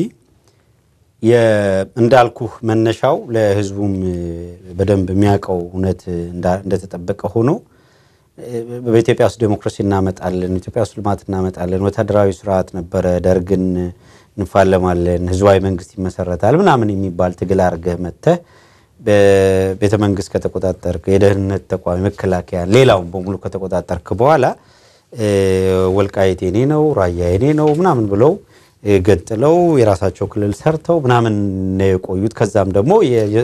B: እንዳልኩህ መነሻው ለህዝቡም በደንብ የሚያውቀው እውነት እንደተጠበቀ ሆኖ በኢትዮጵያ ውስጥ ዴሞክራሲ እናመጣለን፣ ኢትዮጵያ ውስጥ ልማት እናመጣለን፣ ወታደራዊ ስርዓት ነበረ፣ ደርግን እንፋለማለን፣ ህዝባዊ መንግስት ይመሰረታል ምናምን የሚባል ትግል አድርገህ መጥተህ በቤተ መንግስት ከተቆጣጠርክ የደህንነት ተቋም መከላከያ፣ ሌላውን በሙሉ ከተቆጣጠርክ በኋላ ወልቃይት የኔ ነው ራያ የኔ ነው ምናምን ብለው ገጥለው የራሳቸው ክልል ሰርተው ምናምን ነው የቆዩት። ከዛም ደግሞ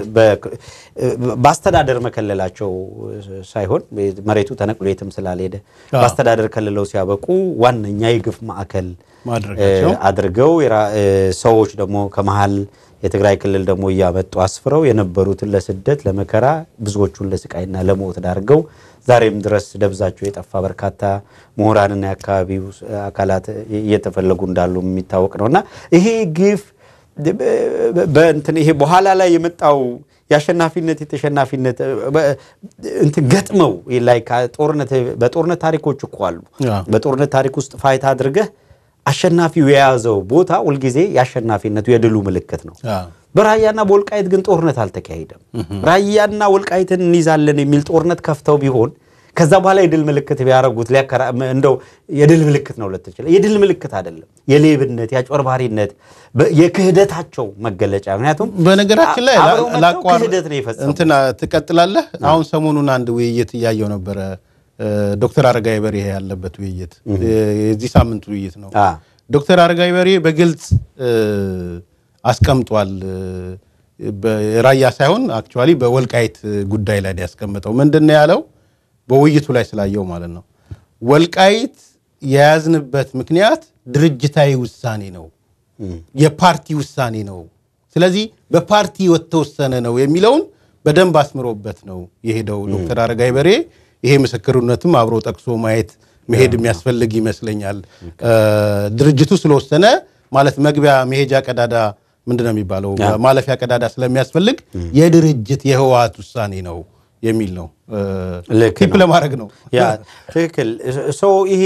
B: በአስተዳደር መከለላቸው ሳይሆን መሬቱ ተነቅሎ የትም ስላልሄደ በአስተዳደር ከልለው ሲያበቁ ዋነኛ የግፍ ማዕከል አድርገው ሰዎች ደግሞ ከመሀል የትግራይ ክልል ደግሞ እያመጡ አስፍረው የነበሩትን ለስደት ለመከራ ብዙዎቹን ለስቃይና ለሞት ዳርገው ዛሬም ድረስ ደብዛቸው የጠፋ በርካታ ምሁራንና የአካባቢው አካላት እየተፈለጉ እንዳሉ የሚታወቅ ነው እና ይሄ ግፍ በእንትን ይሄ በኋላ ላይ የመጣው የአሸናፊነት የተሸናፊነት እንትን ገጥመው ላይ በጦርነት ታሪኮች እኮ አሉ። በጦርነት ታሪክ ውስጥ ፋይታ አድርገህ አሸናፊው የያዘው ቦታ ሁልጊዜ የአሸናፊነቱ የድሉ ምልክት ነው። በራያና በወልቃይት ግን ጦርነት አልተካሄደም። ራያና ወልቃይትን እንይዛለን የሚል ጦርነት ከፍተው ቢሆን ከዛ በኋላ የድል ምልክት ቢያደርጉት እንደው የድል ምልክት ነው ልትችል፣ የድል ምልክት አይደለም። የሌብነት የአጭበርባሪነት የክህደታቸው መገለጫ። ምክንያቱም
A: በነገራችን ላይ
B: ክህደት ነው የፈጸሙት።
A: እንትና ትቀጥላለህ። አሁን ሰሞኑን አንድ ውይይት እያየው ነበረ ዶክተር አረጋዊ በርሄ ያለበት ውይይት የዚህ ሳምንት ውይይት ነው። ዶክተር አረጋዊ በርሄ በግልጽ አስቀምጧል። ራያ ሳይሆን አክቹዋሊ በወልቃይት ጉዳይ ላይ ያስቀምጠው ምንድን ነው ያለው? በውይይቱ ላይ ስላየው ማለት ነው። ወልቃይት የያዝንበት ምክንያት ድርጅታዊ ውሳኔ ነው፣ የፓርቲ ውሳኔ ነው። ስለዚህ በፓርቲ የተወሰነ ነው የሚለውን በደንብ አስምሮበት ነው የሄደው ዶክተር አረጋዊ በርሄ። ይሄ ምስክርነትም አብሮ ጠቅሶ ማየት መሄድ የሚያስፈልግ ይመስለኛል። ድርጅቱ ስለወሰነ ማለት መግቢያ መሄጃ ቀዳዳ ምንድን ነው የሚባለው ማለፊያ ቀዳዳ ስለሚያስፈልግ የድርጅት የህወሓት ውሳኔ ነው የሚል ነው። ቲፕ ለማድረግ ነው።
B: ትክክል ሰው ይሄ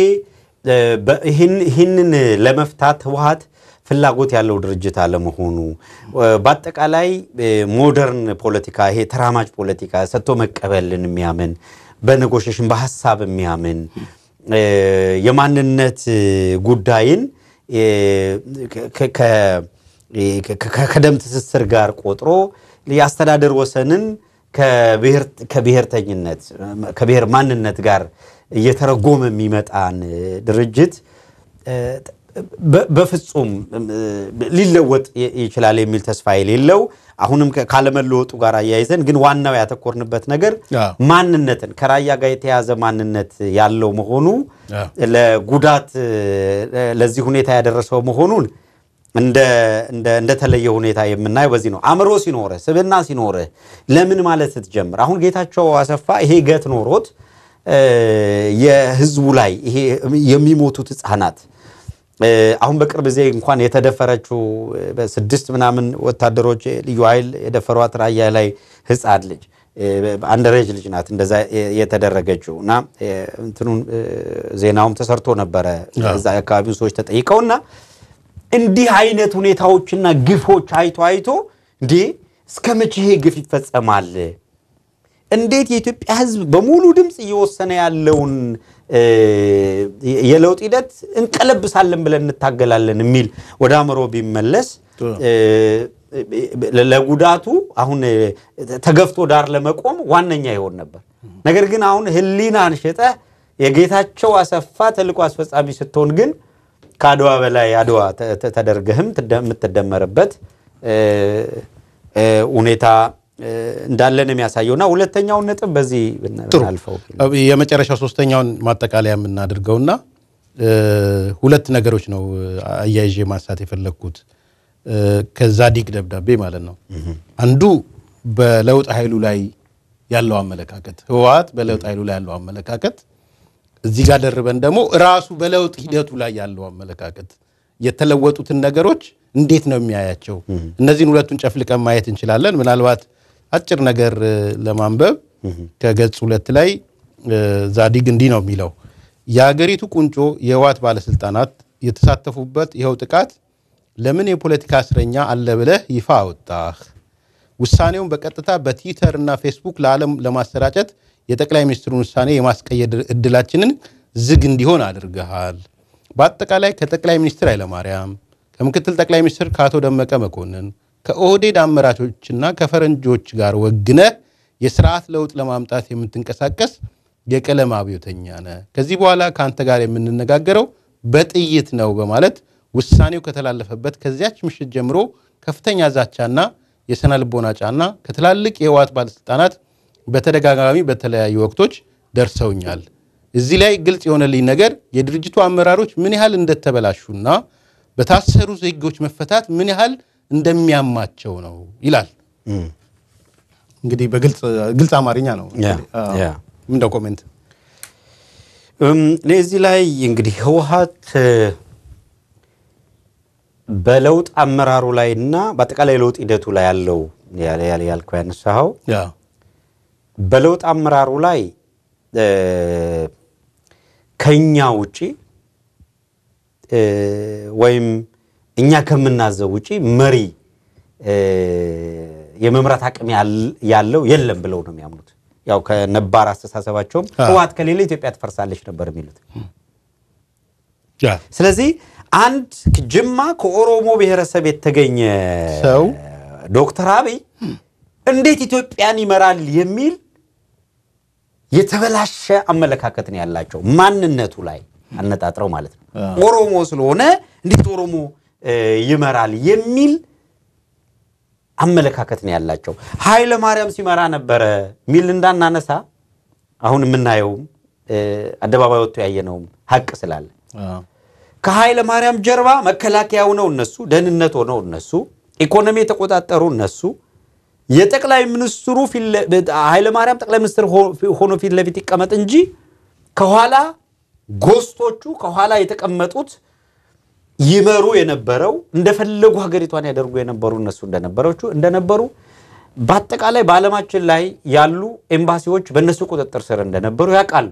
B: ይህንን ለመፍታት ህወሓት ፍላጎት ያለው ድርጅት አለመሆኑ በአጠቃላይ ሞደርን ፖለቲካ ይሄ ተራማጅ ፖለቲካ ሰጥቶ መቀበልን የሚያምን በኔጎሽሽን በሀሳብ የሚያምን የማንነት ጉዳይን ከደም ትስስር ጋር ቆጥሮ የአስተዳደር ወሰንን ከብሔርተኝነት ከብሔር ማንነት ጋር እየተረጎመ የሚመጣን ድርጅት በፍጹም ሊለወጥ ይችላል የሚል ተስፋ የሌለው አሁንም ካለመለወጡ ጋር አያይዘን ግን ዋናው ያተኮርንበት ነገር ማንነትን ከራያ ጋር የተያዘ ማንነት ያለው መሆኑ ለጉዳት ለዚህ ሁኔታ ያደረሰው መሆኑን እንደተለየ ሁኔታ የምናየው በዚህ ነው። አእምሮ ሲኖርህ ስብና ሲኖርህ ለምን ማለት ስትጀምር አሁን ጌታቸው አሰፋ ይሄ ገት ኖሮት የህዝቡ ላይ ይሄ የሚሞቱት ህፃናት አሁን በቅርብ ጊዜ እንኳን የተደፈረችው በስድስት ምናምን ወታደሮች ልዩ ኃይል የደፈሯት ራያ ላይ ህፃን ልጅ አንደሬጅ ልጅ ናት እንደዛ የተደረገችው እና እንትኑን ዜናውም ተሰርቶ ነበረ እዛ አካባቢው ሰዎች ተጠይቀውና እንዲህ አይነት ሁኔታዎችና ግፎች አይቶ አይቶ እንዴ እስከ መቼ ይሄ ግፍ ይፈጸማል? እንዴት የኢትዮጵያ ህዝብ በሙሉ ድምፅ እየወሰነ ያለውን የለውጥ ሂደት እንቀለብሳለን ብለን እንታገላለን የሚል ወደ አእምሮ ቢመለስ ለጉዳቱ አሁን ተገፍቶ ዳር ለመቆም ዋነኛ ይሆን ነበር። ነገር ግን አሁን ህሊናን ሽጠህ የጌታቸው አሰፋ ተልዕኮ አስፈጻሚ ስትሆን ግን ከአድዋ በላይ አድዋ ተደርገህም የምትደመርበት ሁኔታ እንዳለን የሚያሳየውና ሁለተኛውን ነጥብ በዚህ አልፈው
A: የመጨረሻው ሶስተኛውን ማጠቃለያ የምናደርገውና ሁለት ነገሮች ነው አያይዤ ማንሳት የፈለግኩት ከዛዲግ ደብዳቤ ማለት ነው። አንዱ በለውጥ ኃይሉ ላይ ያለው አመለካከት ህወሓት በለውጥ ኃይሉ ላይ ያለው አመለካከት እዚህ ጋር ደርበን ደግሞ ራሱ በለውጥ ሂደቱ ላይ ያለው አመለካከት የተለወጡትን ነገሮች እንዴት ነው የሚያያቸው? እነዚህን ሁለቱን ጨፍልቀን ማየት እንችላለን። ምናልባት አጭር ነገር ለማንበብ ከገጽ ሁለት ላይ ዛዲግ እንዲህ ነው የሚለው የሀገሪቱ ቁንጮ የህወሓት ባለስልጣናት የተሳተፉበት ይኸው ጥቃት ለምን የፖለቲካ እስረኛ አለ ብለህ ይፋ አወጣህ? ውሳኔውን በቀጥታ በትዊተር እና ፌስቡክ ለዓለም ለማሰራጨት የጠቅላይ ሚኒስትሩን ውሳኔ የማስቀየር እድላችንን ዝግ እንዲሆን አድርገሃል። በአጠቃላይ ከጠቅላይ ሚኒስትር ኃይለማርያም ከምክትል ጠቅላይ ሚኒስትር ከአቶ ደመቀ መኮንን ከኦህዴድ አመራሮችና ከፈረንጆች ጋር ወግነህ የስርዓት ለውጥ ለማምጣት የምትንቀሳቀስ የቀለም አብዮተኛ ነህ። ከዚህ በኋላ ከአንተ ጋር የምንነጋገረው በጥይት ነው በማለት ውሳኔው ከተላለፈበት ከዚያች ምሽት ጀምሮ ከፍተኛ ዛቻና የስነ ልቦና ጫና ከትላልቅ የህወሓት ባለስልጣናት በተደጋጋሚ በተለያዩ ወቅቶች ደርሰውኛል። እዚህ ላይ ግልጽ የሆነልኝ ነገር የድርጅቱ አመራሮች ምን ያህል እንደተበላሹና በታሰሩ ዜጎች መፈታት ምን ያህል እንደሚያማቸው ነው ይላል። እንግዲህ በግልጽ አማርኛ ነው እንደ ኮሜንት
B: እኔ እዚህ ላይ እንግዲህ ህወሓት በለውጥ አመራሩ ላይ እና በአጠቃላይ ለውጥ ሂደቱ ላይ ያለው ያልከው ያነሳኸው በለውጥ አመራሩ ላይ ከኛ ውጪ ወይም እኛ ከምናዘው ውጪ መሪ የመምራት አቅም ያለው የለም ብለው ነው የሚያምኑት። ያው ከነባር አስተሳሰባቸውም ህወሓት ከሌለ ኢትዮጵያ ትፈርሳለች ነበር የሚሉት። ስለዚህ አንድ ጅማ ከኦሮሞ ብሔረሰብ የተገኘ
A: ሰው
B: ዶክተር አብይ እንዴት ኢትዮጵያን ይመራል የሚል የተበላሸ አመለካከት ነው ያላቸው ማንነቱ ላይ አነጣጥረው ማለት ነው። ኦሮሞ ስለሆነ እንዴት ኦሮሞ ይመራል የሚል አመለካከት ነው ያላቸው። ኃይለ ማርያም ሲመራ ነበረ ሚል እንዳናነሳ አሁን የምናየውም አደባባይ ወጥቶ ያየነውም ሀቅ ስላለ ከኃይለ ማርያም ጀርባ መከላከያ ሆነው እነሱ፣ ደህንነት ሆነው እነሱ፣ ኢኮኖሚ የተቆጣጠሩ እነሱ፣ የጠቅላይ ሚኒስትሩ ኃይለ ማርያም ጠቅላይ ሚኒስትር ሆኖ ፊት ለፊት ይቀመጥ እንጂ ከኋላ ጎስቶቹ ከኋላ የተቀመጡት ይመሩ የነበረው እንደፈለጉ ሀገሪቷን ያደርጉ የነበሩ እነሱ እንደነበረቹ እንደነበሩ በአጠቃላይ በዓለማችን ላይ ያሉ ኤምባሲዎች በእነሱ ቁጥጥር ስር እንደነበሩ ያውቃሉ።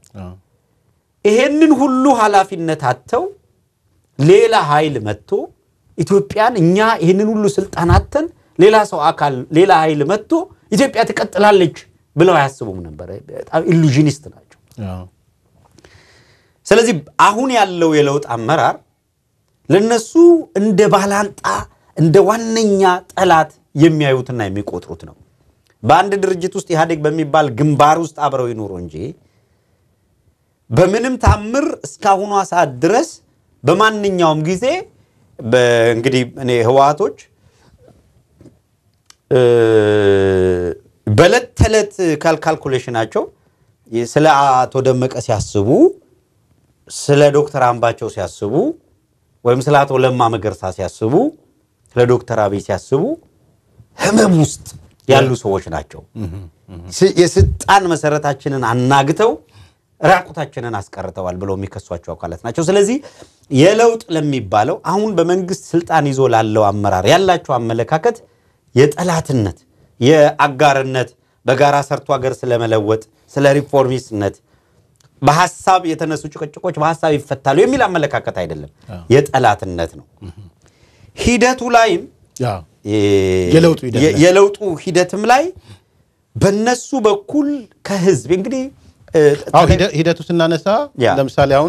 B: ይሄንን ሁሉ ኃላፊነት አጥተው ሌላ ኃይል መጥቶ ኢትዮጵያን እኛ ይህንን ሁሉ ስልጣን አጥተን ሌላ ሰው አካል ሌላ ኃይል መጥቶ ኢትዮጵያ ትቀጥላለች ብለው አያስቡም ነበር። በጣም ኢሉዥኒስት ናቸው። ስለዚህ አሁን ያለው የለውጥ አመራር ለነሱ እንደ ባላንጣ እንደ ዋነኛ ጠላት የሚያዩትና የሚቆጥሩት ነው። በአንድ ድርጅት ውስጥ ኢህአዴግ በሚባል ግንባር ውስጥ አብረው ይኑሩ እንጂ በምንም ታምር እስካሁኗ ሰዓት ድረስ በማንኛውም ጊዜ እንግዲህ እኔ ህወሓቶች በዕለት ተዕለት ካልካልኩሌሽናቸው ስለ አቶ ደመቀ ሲያስቡ፣ ስለ ዶክተር አምባቸው ሲያስቡ ወይም ስለ አቶ ለማ መገርሳ ሲያስቡ፣ ስለ ዶክተር አብይ ሲያስቡ ህመም ውስጥ ያሉ ሰዎች ናቸው። የስልጣን መሰረታችንን አናግተው ራቁታችንን አስቀርተዋል ብለው የሚከሷቸው አካላት ናቸው። ስለዚህ የለውጥ ለሚባለው አሁን በመንግስት ስልጣን ይዞ ላለው አመራር ያላቸው አመለካከት የጠላትነት፣ የአጋርነት፣ በጋራ ሰርቶ ሀገር ስለመለወጥ፣ ስለ ሪፎርሚስትነት፣ በሀሳብ የተነሱ ጭቅጭቆች በሀሳብ ይፈታሉ የሚል አመለካከት አይደለም፣ የጠላትነት ነው። ሂደቱ ላይም የለውጡ ሂደትም ላይ በነሱ በኩል ከህዝብ እንግዲህ
A: ሂደቱ ስናነሳ ለምሳሌ አሁን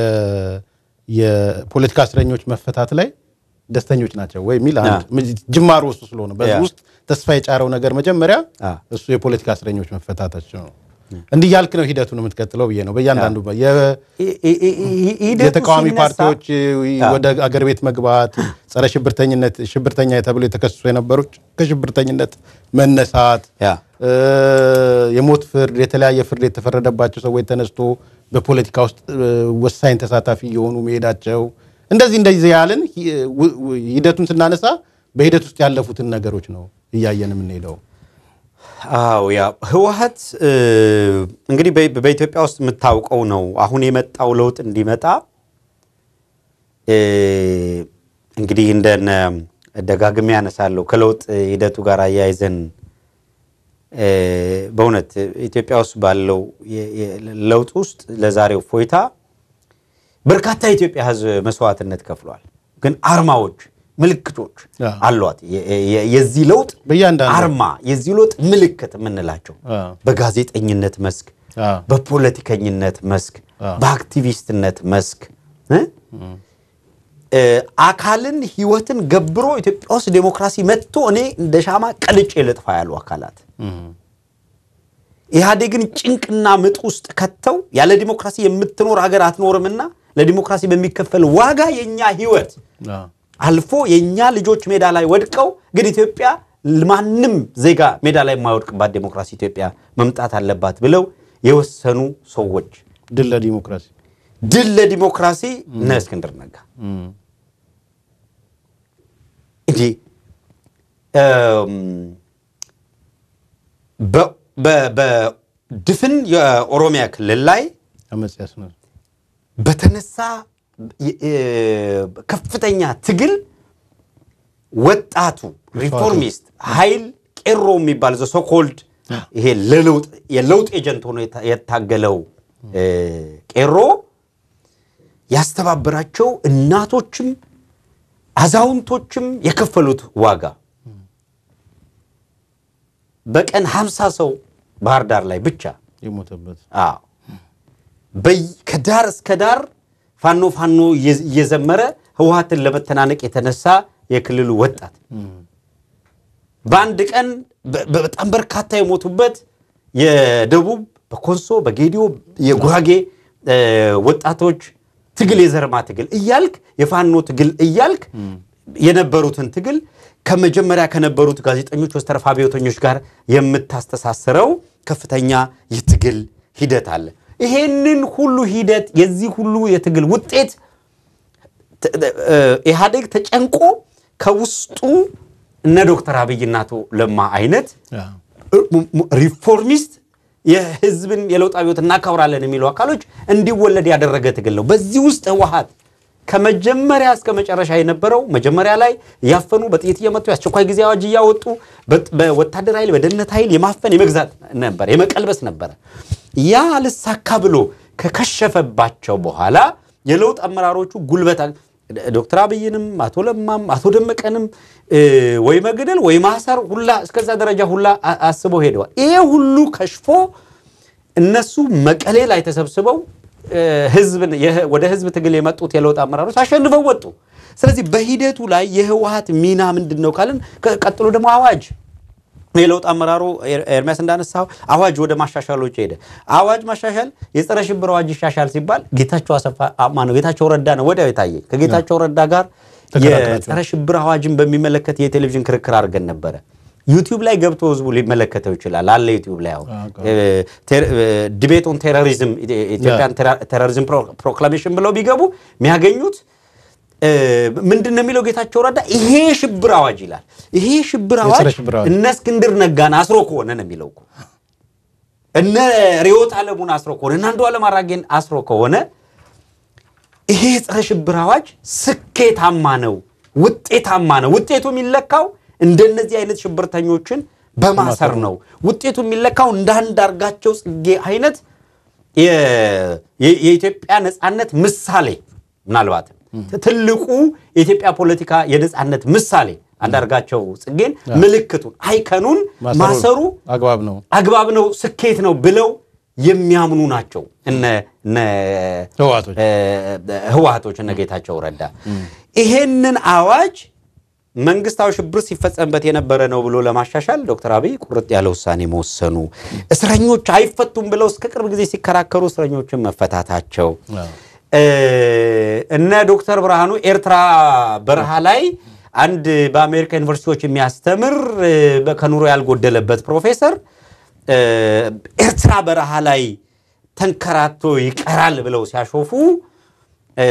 A: የፖለቲካ እስረኞች መፈታት ላይ ደስተኞች ናቸው ወይ የሚል ጅማሮ ውስጥ ስለሆነ በዚህ ውስጥ ተስፋ የጫረው ነገር መጀመሪያ እሱ የፖለቲካ እስረኞች መፈታታቸው ነው። እንዲህ ያልክ ነው ሂደቱን የምትቀጥለው ብዬ ነው። በእያንዳንዱ የተቃዋሚ ፓርቲዎች ወደ አገር ቤት መግባት፣ ጸረ ሽብርተኝነት ሽብርተኛ ተብሎ የተከሰሱ የነበሩ ከሽብርተኝነት መነሳት፣ የሞት ፍርድ፣ የተለያየ ፍርድ የተፈረደባቸው ሰዎች ተነስቶ በፖለቲካ ውስጥ ወሳኝ ተሳታፊ የሆኑ መሄዳቸው እንደዚህ እንደዚህ ያልን ሂደቱን ስናነሳ በሂደት ውስጥ ያለፉትን ነገሮች ነው እያየን የምንሄደው።
B: አዎ ያ ህወሓት እንግዲህ በኢትዮጵያ ውስጥ የምታውቀው ነው። አሁን የመጣው ለውጥ እንዲመጣ እንግዲህ እንደነ ደጋግሜ ያነሳለሁ ከለውጥ ሂደቱ ጋር አያይዘን በእውነት ኢትዮጵያ ውስጥ ባለው ለውጥ ውስጥ ለዛሬው ፎይታ በርካታ የኢትዮጵያ ሕዝብ መስዋዕትነት ከፍሏል። ግን አርማዎች፣ ምልክቶች
A: አዎ።
B: አሏት። የ- የ- የዚህ ለውጥ
A: በእያንዳንዱ
B: አርማ፣ የዚህ ለውጥ ምልክት የምንላቸው
A: አዎ።
B: በጋዜጠኝነት መስክ፣
A: አዎ።
B: በፖለቲከኝነት መስክ፣
A: አዎ።
B: በአክቲቪስትነት መስክ እ? እ፣ አካልን ህይወትን ገብሮ ኢትዮጵያ ውስጥ ዴሞክራሲ መጥቶ እኔ እንደ ሻማ ቀልጬ ልጥፋ ያሉ አካላት
A: እም፣
B: ኢህአዴግን ጭንቅና ምጥ ውስጥ ከተው ያለ ዲሞክራሲ የምትኖር ሀገር አትኖርምና ለዲሞክራሲ በሚከፈል ዋጋ የእኛ ህይወት
A: አዎ።
B: አልፎ የእኛ ልጆች ሜዳ ላይ ወድቀው ግን ኢትዮጵያ ማንም ዜጋ ሜዳ ላይ የማይወድቅባት ዴሞክራሲ ኢትዮጵያ መምጣት አለባት ብለው የወሰኑ ሰዎች
A: ድል ለዲሞክራሲ
B: ድል ለዲሞክራሲ እነ እስክንድር ነጋ
A: እም፣
B: እንዲህ እም፣ በ- በ- በድፍን የኦሮሚያ ክልል ላይ
A: አመፅ ያስነሱ
B: በተነሳ የ- የ- ከፍተኛ ትግል ወጣቱ ሪፎርሚስት ኃይል ቄሮ የሚባል ዘ ሶኮልድ ይሄ ለለውጥ የለውጥ ኤጀንት ሆኖ የታ- የታገለው እ፣ ቄሮ ያስተባበራቸው እናቶችም አዛውንቶችም የከፈሉት ዋጋ በቀን 50 ሰው ባህር ዳር ላይ ብቻ
A: የሞተበት
B: አዎ በይ- ከዳር እስከ ዳር ፋኖ ፋኖ እየ- እየዘመረ ህወሀትን ለመተናነቅ የተነሳ የክልሉ ወጣት በአንድ ቀን በ- በ- በጣም በርካታ የሞቱበት የደቡብ በኮንሶ በጌዲዮ የጉራጌ እ፣ ወጣቶች ትግል የዘርማ ትግል እያልክ የፋኖ ትግል እያልክ የነበሩትን ትግል ከመጀመሪያ ከነበሩት ጋዜጠኞች ወስተረፋ አብዮተኞች ጋር የምታስተሳስረው ከፍተኛ የትግል ሂደት አለ። ይሄንን ሁሉ ሂደት የዚህ ሁሉ የትግል ውጤት ተ- እ፣ ኢህአዴግ ተጨንቆ ከውስጡ እነ ዶክተር አብይና አቶ ለማ አይነት
A: አዎ።
B: ሪፎርሚስት የህዝብን የለውጥ አብዮት እናከብራለን የሚሉ አካሎች እንዲወለድ ያደረገ ትግል ነው። በዚህ ውስጥ ህወሀት ከመጀመሪያ እስከ መጨረሻ የነበረው መጀመሪያ ላይ እያፈኑ በጥይት እየመቱ የአስቸኳይ ጊዜ አዋጅ እያወጡ በ- በወታደር ኃይል በደህንነት ኃይል የማፈን የመግዛት ነበር፣ የመቀልበስ ነበረ። ያ ልሳካ ብሎ ከከሸፈባቸው በኋላ የለውጥ አመራሮቹ ጉልበት አግ- ዶክተር አብይንም አቶ ለማም አቶ ደመቀንም እ፣ ወይ መግደል ወይ ማሰር ሁላ እስከዛ ደረጃ ሁላ አ- አስበው ሄደዋል። ይሄ ሁሉ ከሽፎ እነሱ መቀሌ ላይ ተሰብስበው እ፣ ህዝብን የህ- ወደ ህዝብ ትግል የመጡት የለውጥ አመራሮች አሸንፈው ወጡ። ስለዚህ በሂደቱ ላይ የህወሀት ሚና ምንድን ነው ካልን ከ- ቀጥሎ ደግሞ አዋጅ የለውጥ አመራሩ ኤር- ኤርሚያስ እንዳነሳው አዋጅ ወደ ማሻሻሎች ሄደ። አዋጅ ማሻሻል የጸረ ሽብር አዋጅ ይሻሻል ሲባል ጌታቸው አሰፋ ማነው ጌታቸው ረዳ ነው ወዲያው የታየ። ከጌታቸው ረዳ ጋር
A: ተከራክራችኋል።
B: የጸረ ሽብር አዋጅን በሚመለከት የቴሌቪዥን ክርክር አድርገን ነበረ። ዩቲዩብ ላይ ገብቶ ህዝቡ ሊመለከተው ይችላል። አለ ዩቲዩብ ላይ አሁን ዲቤት ኦን ቴሮሪዝም ኢትዮጵያን ቴሮሪዝም ፕሮክላሜሽን ብለው ቢገቡ የሚያገኙት እ፣ ምንድን ነው የሚለው ጌታቸው ረዳ ይሄ ሽብር አዋጅ ይላል። ይሄ ሽብር አዋጅ
A: የጸረ ሽብር አዋጅ።
B: እነ እስክንድር ነጋን አስሮ ከሆነ ነው የሚለው እኮ እነ ሪዮት አለሙን አስሮ ከሆነ እነ አንዱዓለም አራጌን አስሮ ከሆነ ይሄ የጸረ ሽብር አዋጅ ስኬታማ ነው፣ ውጤታማ ነው። ውጤቱ የሚለካው እንደነዚህ አይነት ሽብርተኞችን በማሰር ነው። ውጤቱ የሚለካው እንደ አንዳርጋቸው ጽጌ አይነት የ- የ- የኢትዮጵያ ነፃነት ምሳሌ ምናልባትም ትልቁ የኢትዮጵያ ፖለቲካ የነፃነት ምሳሌ አንዳርጋቸው ጽጌን ምልክቱን አይከኑን ማሰሩ
A: አግባብ ነው።
B: አግባብ ነው፣ ስኬት ነው ብለው የሚያምኑ ናቸው እነ እነ
A: ህወሓቶች
B: እ፣ ህወሓቶች እነ ጌታቸው ረዳ ይሄንን አዋጅ መንግስታዊ ሽብር ሲፈጸምበት የነበረ ነው ብሎ ለማሻሻል ዶክተር አብይ ቁርጥ ያለ ውሳኔ መወሰኑ፣ እስረኞች አይፈቱም ብለው እስከ ቅርብ ጊዜ ሲከራከሩ እስረኞችን መፈታታቸው
A: አዎ።
B: እ፣ እነ ዶክተር ብርሃኑ ኤርትራ በረሃ ላይ አንድ በአሜሪካ ዩኒቨርሲቲዎች የሚያስተምር እ፣ በ- ከኑሮ ያልጎደለበት ፕሮፌሰር እ፣ ኤርትራ በረሃ ላይ ተንከራቶ ይቀራል ብለው ሲያሾፉ እ፣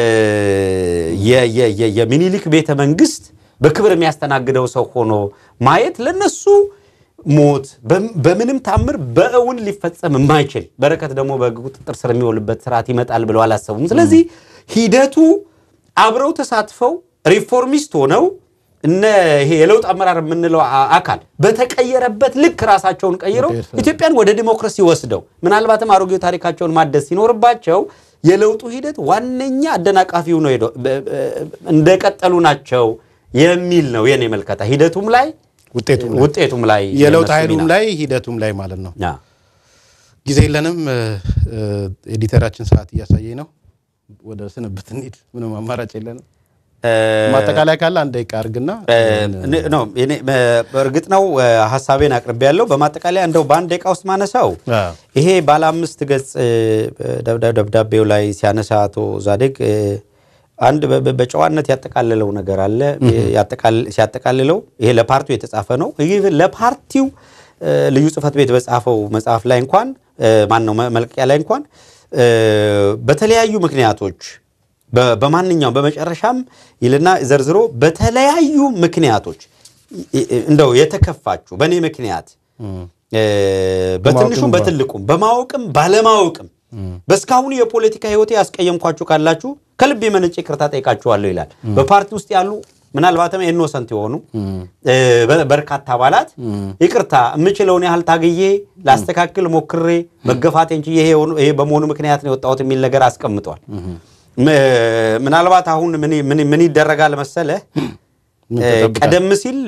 B: የ- የ- የ- የሚኒሊክ ቤተ መንግስት በክብር የሚያስተናግደው ሰው ሆኖ ማየት ለነሱ ሞት በም- በምንም ታምር በእውን ሊፈጸም የማይችል በረከት ደግሞ በሕግ ቁጥጥር ስር የሚውልበት ስርዓት ይመጣል ብለው አላሰቡም። ስለዚህ ሂደቱ አብረው ተሳትፈው ሪፎርሚስት ሆነው እነ ይሄ የለውጥ አመራር የምንለው አ- አካል በተቀየረበት ልክ ራሳቸውን ቀይረው
A: መቀየር
B: ኢትዮጵያን ወደ ዲሞክራሲ ወስደው ምናልባትም አሮጌ ታሪካቸውን ማደስ ሲኖርባቸው የለውጡ ሂደት ዋነኛ አደናቃፊው ነው ሄደው በ- በ- እንደቀጠሉ ናቸው የሚል ነው የኔ መልከታ። ሂደቱም ላይ
A: ውጤቱም ላይ
B: ውጤቱም ላይ
A: የለውጥ
B: የነሱ
A: ኃይሉም
B: ሚና።
A: ላይ ሂደቱም ላይ ማለት ነው።
B: ያ።
A: ጊዜ የለንም። እ፣ እ፣ ኤዲተራችን ሰዓት እያሳየኝ ነው። ወደ ስንብት እንሂድ። ምንም አማራጭ የለንም።
B: እ፣
A: ማጠቃላይ ካለ አንድ ደቂቃ አድርግና
B: እ፣ ነው እኔ እ፣ በእርግጥ ነው እ፣ ሀሳቤን አቅርቤ ያለው በማጠቃለያ እንደው በአንድ ደቂቃ ውስጥ ማነሳው
A: አዎ።
B: ይሄ ባለ አምስት ገጽ እ፣ ደብዳ- ደብዳቤው ላይ ሲያነሳ አቶ ዛዴግ እ፣ አንድ በ- በ- በጨዋነት ያጠቃልለው ነገር አለ። ያጠቃል- ሲያጠቃልለው ይሄ ለፓርቲው የተጻፈ ነው። ይህ ለፓርቲው እ፣ ልዩ ጽሕፈት ቤት በጻፈው መጽሐፍ ላይ እንኳን ማን ነው መልቀቂያ ላይ እንኳን እ፣ በተለያዩ ምክንያቶች በ- በማንኛውም በመጨረሻም ይልና ዘርዝሮ በተለያዩ ምክንያቶች እ- እ- እንደው የተከፋችሁ በእኔ ምክንያት እ፣ በትንሹም በትልቁም በማወቅም ባለማወቅም በእስካሁኑ የፖለቲካ ሕይወቴ ያስቀየምኳችሁ ካላችሁ ከልብ የመነጨ ይቅርታ ጠይቃችኋለሁ ይላል። በፓርቲ ውስጥ ያሉ ምናልባትም ኢኖሰንት የሆኑ እ፣ በ- በርካታ አባላት ይቅርታ የምችለውን ያህል ታግዬ ላስተካክል ሞክሬ መገፋቴን ችዬ ይሄ የሆኑ- ይሄ በመሆኑ ምክንያት ነው የወጣሁት የሚል ነገር አስቀምጧል። ም- ምናልባት አሁን ምን ምን- ምን ይደረጋል መሰለህ
A: ምን
B: እ፣
A: ተጠብቃል?
B: ቀደም ሲል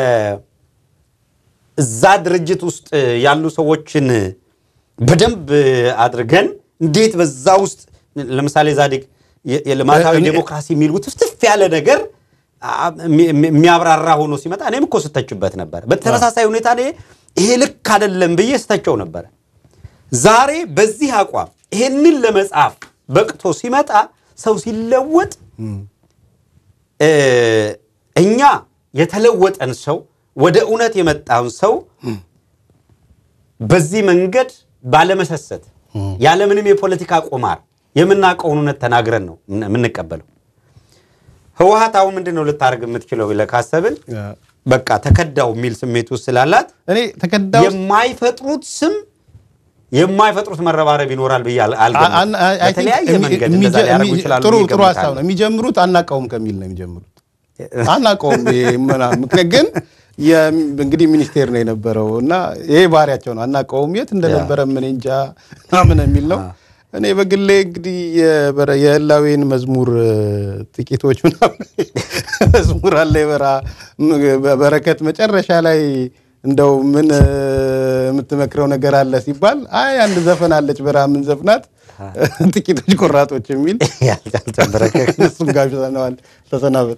B: በእዛ ድርጅት ውስጥ ያሉ ሰዎችን በደንብ አድርገን እንዴት በዛ ውስጥ ለምሳሌ ዛዲግ የ- የልማታዊ
A: እኔ-
B: ዴሞክራሲ የሚል ውትፍትፍ ያለ ነገር አ- የሚ- የሚ- የሚያብራራ ሆኖ ሲመጣ እኔም እኮ ስተችበት ነበር። በተመሳሳይ ሁኔታ እኔ ይሄ ልክ አይደለም ብዬ ስተቸው ነበረ። ዛሬ በዚህ አቋም ይሄንን ለመጻፍ በቅቶ ሲመጣ ሰው ሲለወጥ እ፣ እኛ የተለወጠን ሰው ወደ እውነት የመጣን ሰው በዚህ መንገድ ባለመሰሰት ያለምንም የፖለቲካ ቁማር የምናውቀውን እውነት ተናግረን ነው የምን- የምንቀበለው። ህወሓት አሁን ምንድን ነው ልታደርግ የምትችለው ብለህ ካሰብን በቃ ተከዳው የሚል ስሜት ውስጥ ስላላት
A: እኔ ተከዳው
B: የማይፈጥሩት ስም የማይፈጥሩት መረባረብ ይኖራል ብዬ አል- አልገምትም።
A: አን- አይ- አይ ቲንክ
B: በተለያየ
A: የሚ-
B: መንገድ
A: የሚጀ-
B: እንደዛ ሊያደርጉ
A: የሚ-
B: ይችላሉ
A: ጥሩ
B: ብዬ
A: ጥሩ ሀሳብ
B: እገምታለሁ።
A: ነው። የሚጀምሩት አናውቀውም ከሚል ነው የሚጀምሩት። አናውቀውም ይሄ ምናምን። ምክንያት ግን የም- እንግዲህ ሚኒስቴር ነው የነበረው እና ይሄ ባህሪያቸው ነው። አናውቀውም የት እንደነበረ ምን እንጃ ምናምን የሚል ነው። እኔ በግሌ እንግዲህ የበረ- የህላዌን መዝሙር እ፣ ጥቂቶች ምናምን መዝሙር አለ የበራ በረከት መጨረሻ ላይ እንደው ምን እ፣ የምትመክረው ነገር አለ ሲባል አይ አንድ ዘፈን አለች በራ ምን ዘፍናት ጥቂቶች ቆራጦች የሚል
B: ያልተንበረከክ
A: እሱም ጋብዘነዋል። ተሰናበት።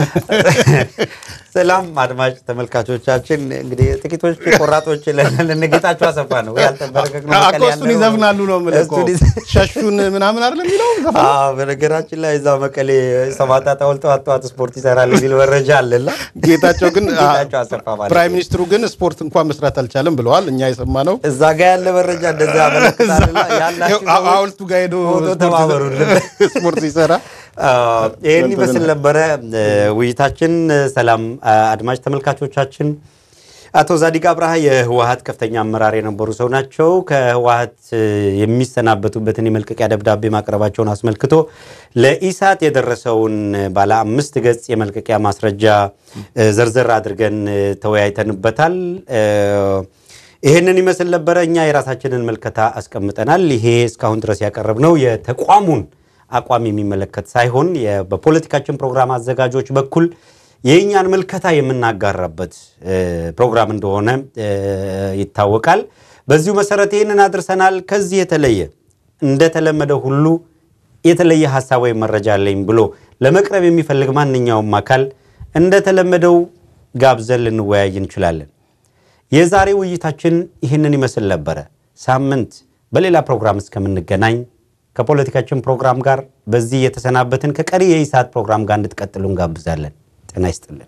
B: ሰላም አድማጭ ተመልካቾቻችን፣ እንግዲህ ጥቂቶች ቆራጦች ልንጌታቸው አሰፋ ነው ያልተንበረከክ ነው
A: እኮ እሱን ይዘፍናሉ ነው የምልህ እኮ።
B: እሱን ይዘ-
A: ሸሹን ምናምን አይደለም የሚለው ዘፈኑ?
B: አዎ፣ በነገራችን ላይ እዛ መቀሌ ሰማዕታት ሐውልት ጠዋት ጠዋት ስፖርት ይሰራል የሚል መረጃ አለና
A: ጌታቸው ግን
B: ጌታቸው አሰፋ ማለት
A: ፕራይም
B: ነው።
A: ሚኒስትሩ ግን ስፖርት እንኳን መስራት አልቻለም ብለዋል። እኛ የሰማነው
B: እዛ ጋ ያለ መረጃ እንደዛ ያመለክታልና ያላችሁ
A: አ-
B: ሰዎች
A: ሐውልቱ ጋር ሄዶ
B: ፎቶ
A: ስፖርት
B: ተባበሩልን።
A: ስፖርት ሲሰራ
B: አዎ፣ ይህን ይመስል ነበረ እ፣ ውይይታችን። ሰላም አ- አድማጭ ተመልካቾቻችን፣ አቶ ዛዲግ አብርሃ የህወሀት ከፍተኛ አመራር የነበሩ ሰው ናቸው። ከህወሀት እ፣ የሚሰናበቱበትን የመልቀቂያ ደብዳቤ ማቅረባቸውን አስመልክቶ ለኢሳት የደረሰውን ባለ አምስት ገጽ የመልቀቂያ ማስረጃ እ፣ ዘርዘር አድርገን እ፣ ተወያይተንበታል። እ፣ ይህንን ይመስል ነበረ። እኛ የራሳችንን መልከታ አስቀምጠናል። ይሄ እስካሁን ድረስ ያቀረብነው የተቋሙን አቋም የሚመለከት ሳይሆን የ- በፖለቲካችን ፕሮግራም አዘጋጆች በኩል የእኛን ምልከታ የምናጋራበት እ፣ ፕሮግራም እንደሆነ እ፣ ይታወቃል። በዚሁ መሰረት ይህንን አድርሰናል። ከዚህ የተለየ እንደተለመደው ሁሉ የተለየ ሀሳብ ወይም መረጃ አለኝ ብሎ ለመቅረብ የሚፈልግ ማንኛውም አካል እንደተለመደው ጋብዘን ልንወያይ እንችላለን። የዛሬ ውይይታችን ይህንን ይመስል ነበረ። ሳምንት በሌላ ፕሮግራም እስከምንገናኝ ከፖለቲካችን ፕሮግራም ጋር በዚህ የተሰናበትን ከቀሪ የኢሳት ፕሮግራም ጋር እንድትቀጥሉ እንጋብዛለን። ጤና ይስጥልን።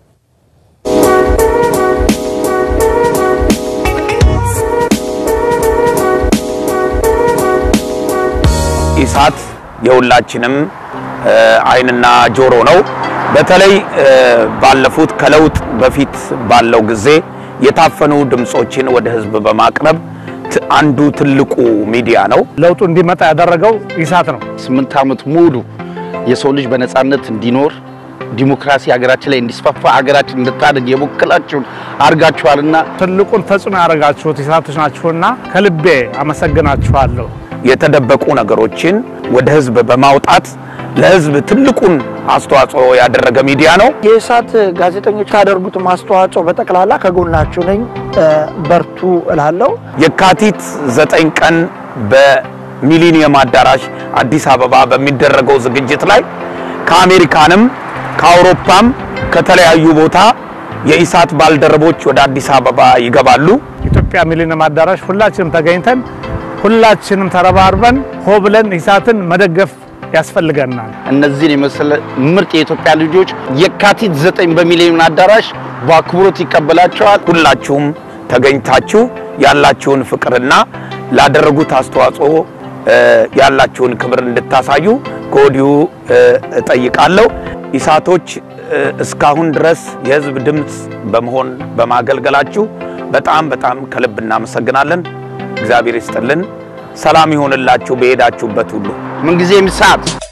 C: ኢሳት የሁላችንም እ፣ ዓይንና ጆሮ ነው። በተለይ እ፣ ባለፉት ከለውጥ በፊት ባለው ጊዜ የታፈኑ ድምፆችን ወደ ሕዝብ በማቅረብ ት- አንዱ ትልቁ ሚዲያ ነው።
D: ለውጡ እንዲመጣ ያደረገው ኢሳት ነው።
E: ስምንት ዓመት ሙሉ የሰው ልጅ በነጻነት እንዲኖር ዲሞክራሲ ሀገራችን ላይ እንዲስፋፋ ሀገራችን እንድታደግ የበኩላችሁን አድርጋችኋልና
D: ትልቁን ተጽዕኖ ያደረጋችሁት ኢሳቶች ናችሁና ከልቤ አመሰግናችኋለሁ።
C: የተደበቁ ነገሮችን ወደ ሕዝብ በማውጣት ለህዝብ ትልቁን አስተዋጽኦ ያደረገ ሚዲያ ነው።
F: የእሳት ጋዜጠኞች ካደርጉትም አስተዋጽኦ በጠቅላላ ከጎናችሁ ነኝ፣ በርቱ እላለሁ።
C: የካቲት ዘጠኝ ቀን በሚሊኒየም አዳራሽ አዲስ አበባ በሚደረገው ዝግጅት ላይ ከአሜሪካንም ከአውሮፓም ከተለያዩ ቦታ የኢሳት ባልደረቦች ወደ አዲስ አበባ ይገባሉ።
D: ኢትዮጵያ ሚሊኒየም አዳራሽ ሁላችንም ተገኝተን ሁላችንም ተረባርበን ሆ ብለን ኢሳትን መደገፍ ያስፈልገናል።
E: እነዚህን የመሰለ ምርጥ የኢትዮጵያ ልጆች የካቲት ዘጠኝ በሚሊዮን አዳራሽ በአክብሮት ይቀበላቸዋል።
C: ሁላችሁም ተገኝታችሁ ያላችሁን ፍቅርና ላደረጉት አስተዋጽኦ እ፣ ያላችሁን ክብር እንድታሳዩ ከወዲሁ እ፣ እጠይቃለሁ። ኢሳቶች እ፣ እስካሁን ድረስ የህዝብ ድምፅ በመሆን በማገልገላችሁ በጣም በጣም ከልብ እናመሰግናለን። እግዚአብሔር ይስጥልን። ሰላም ይሆንላችሁ በሄዳችሁበት ሁሉ።
E: ምንጊዜም ኢሳት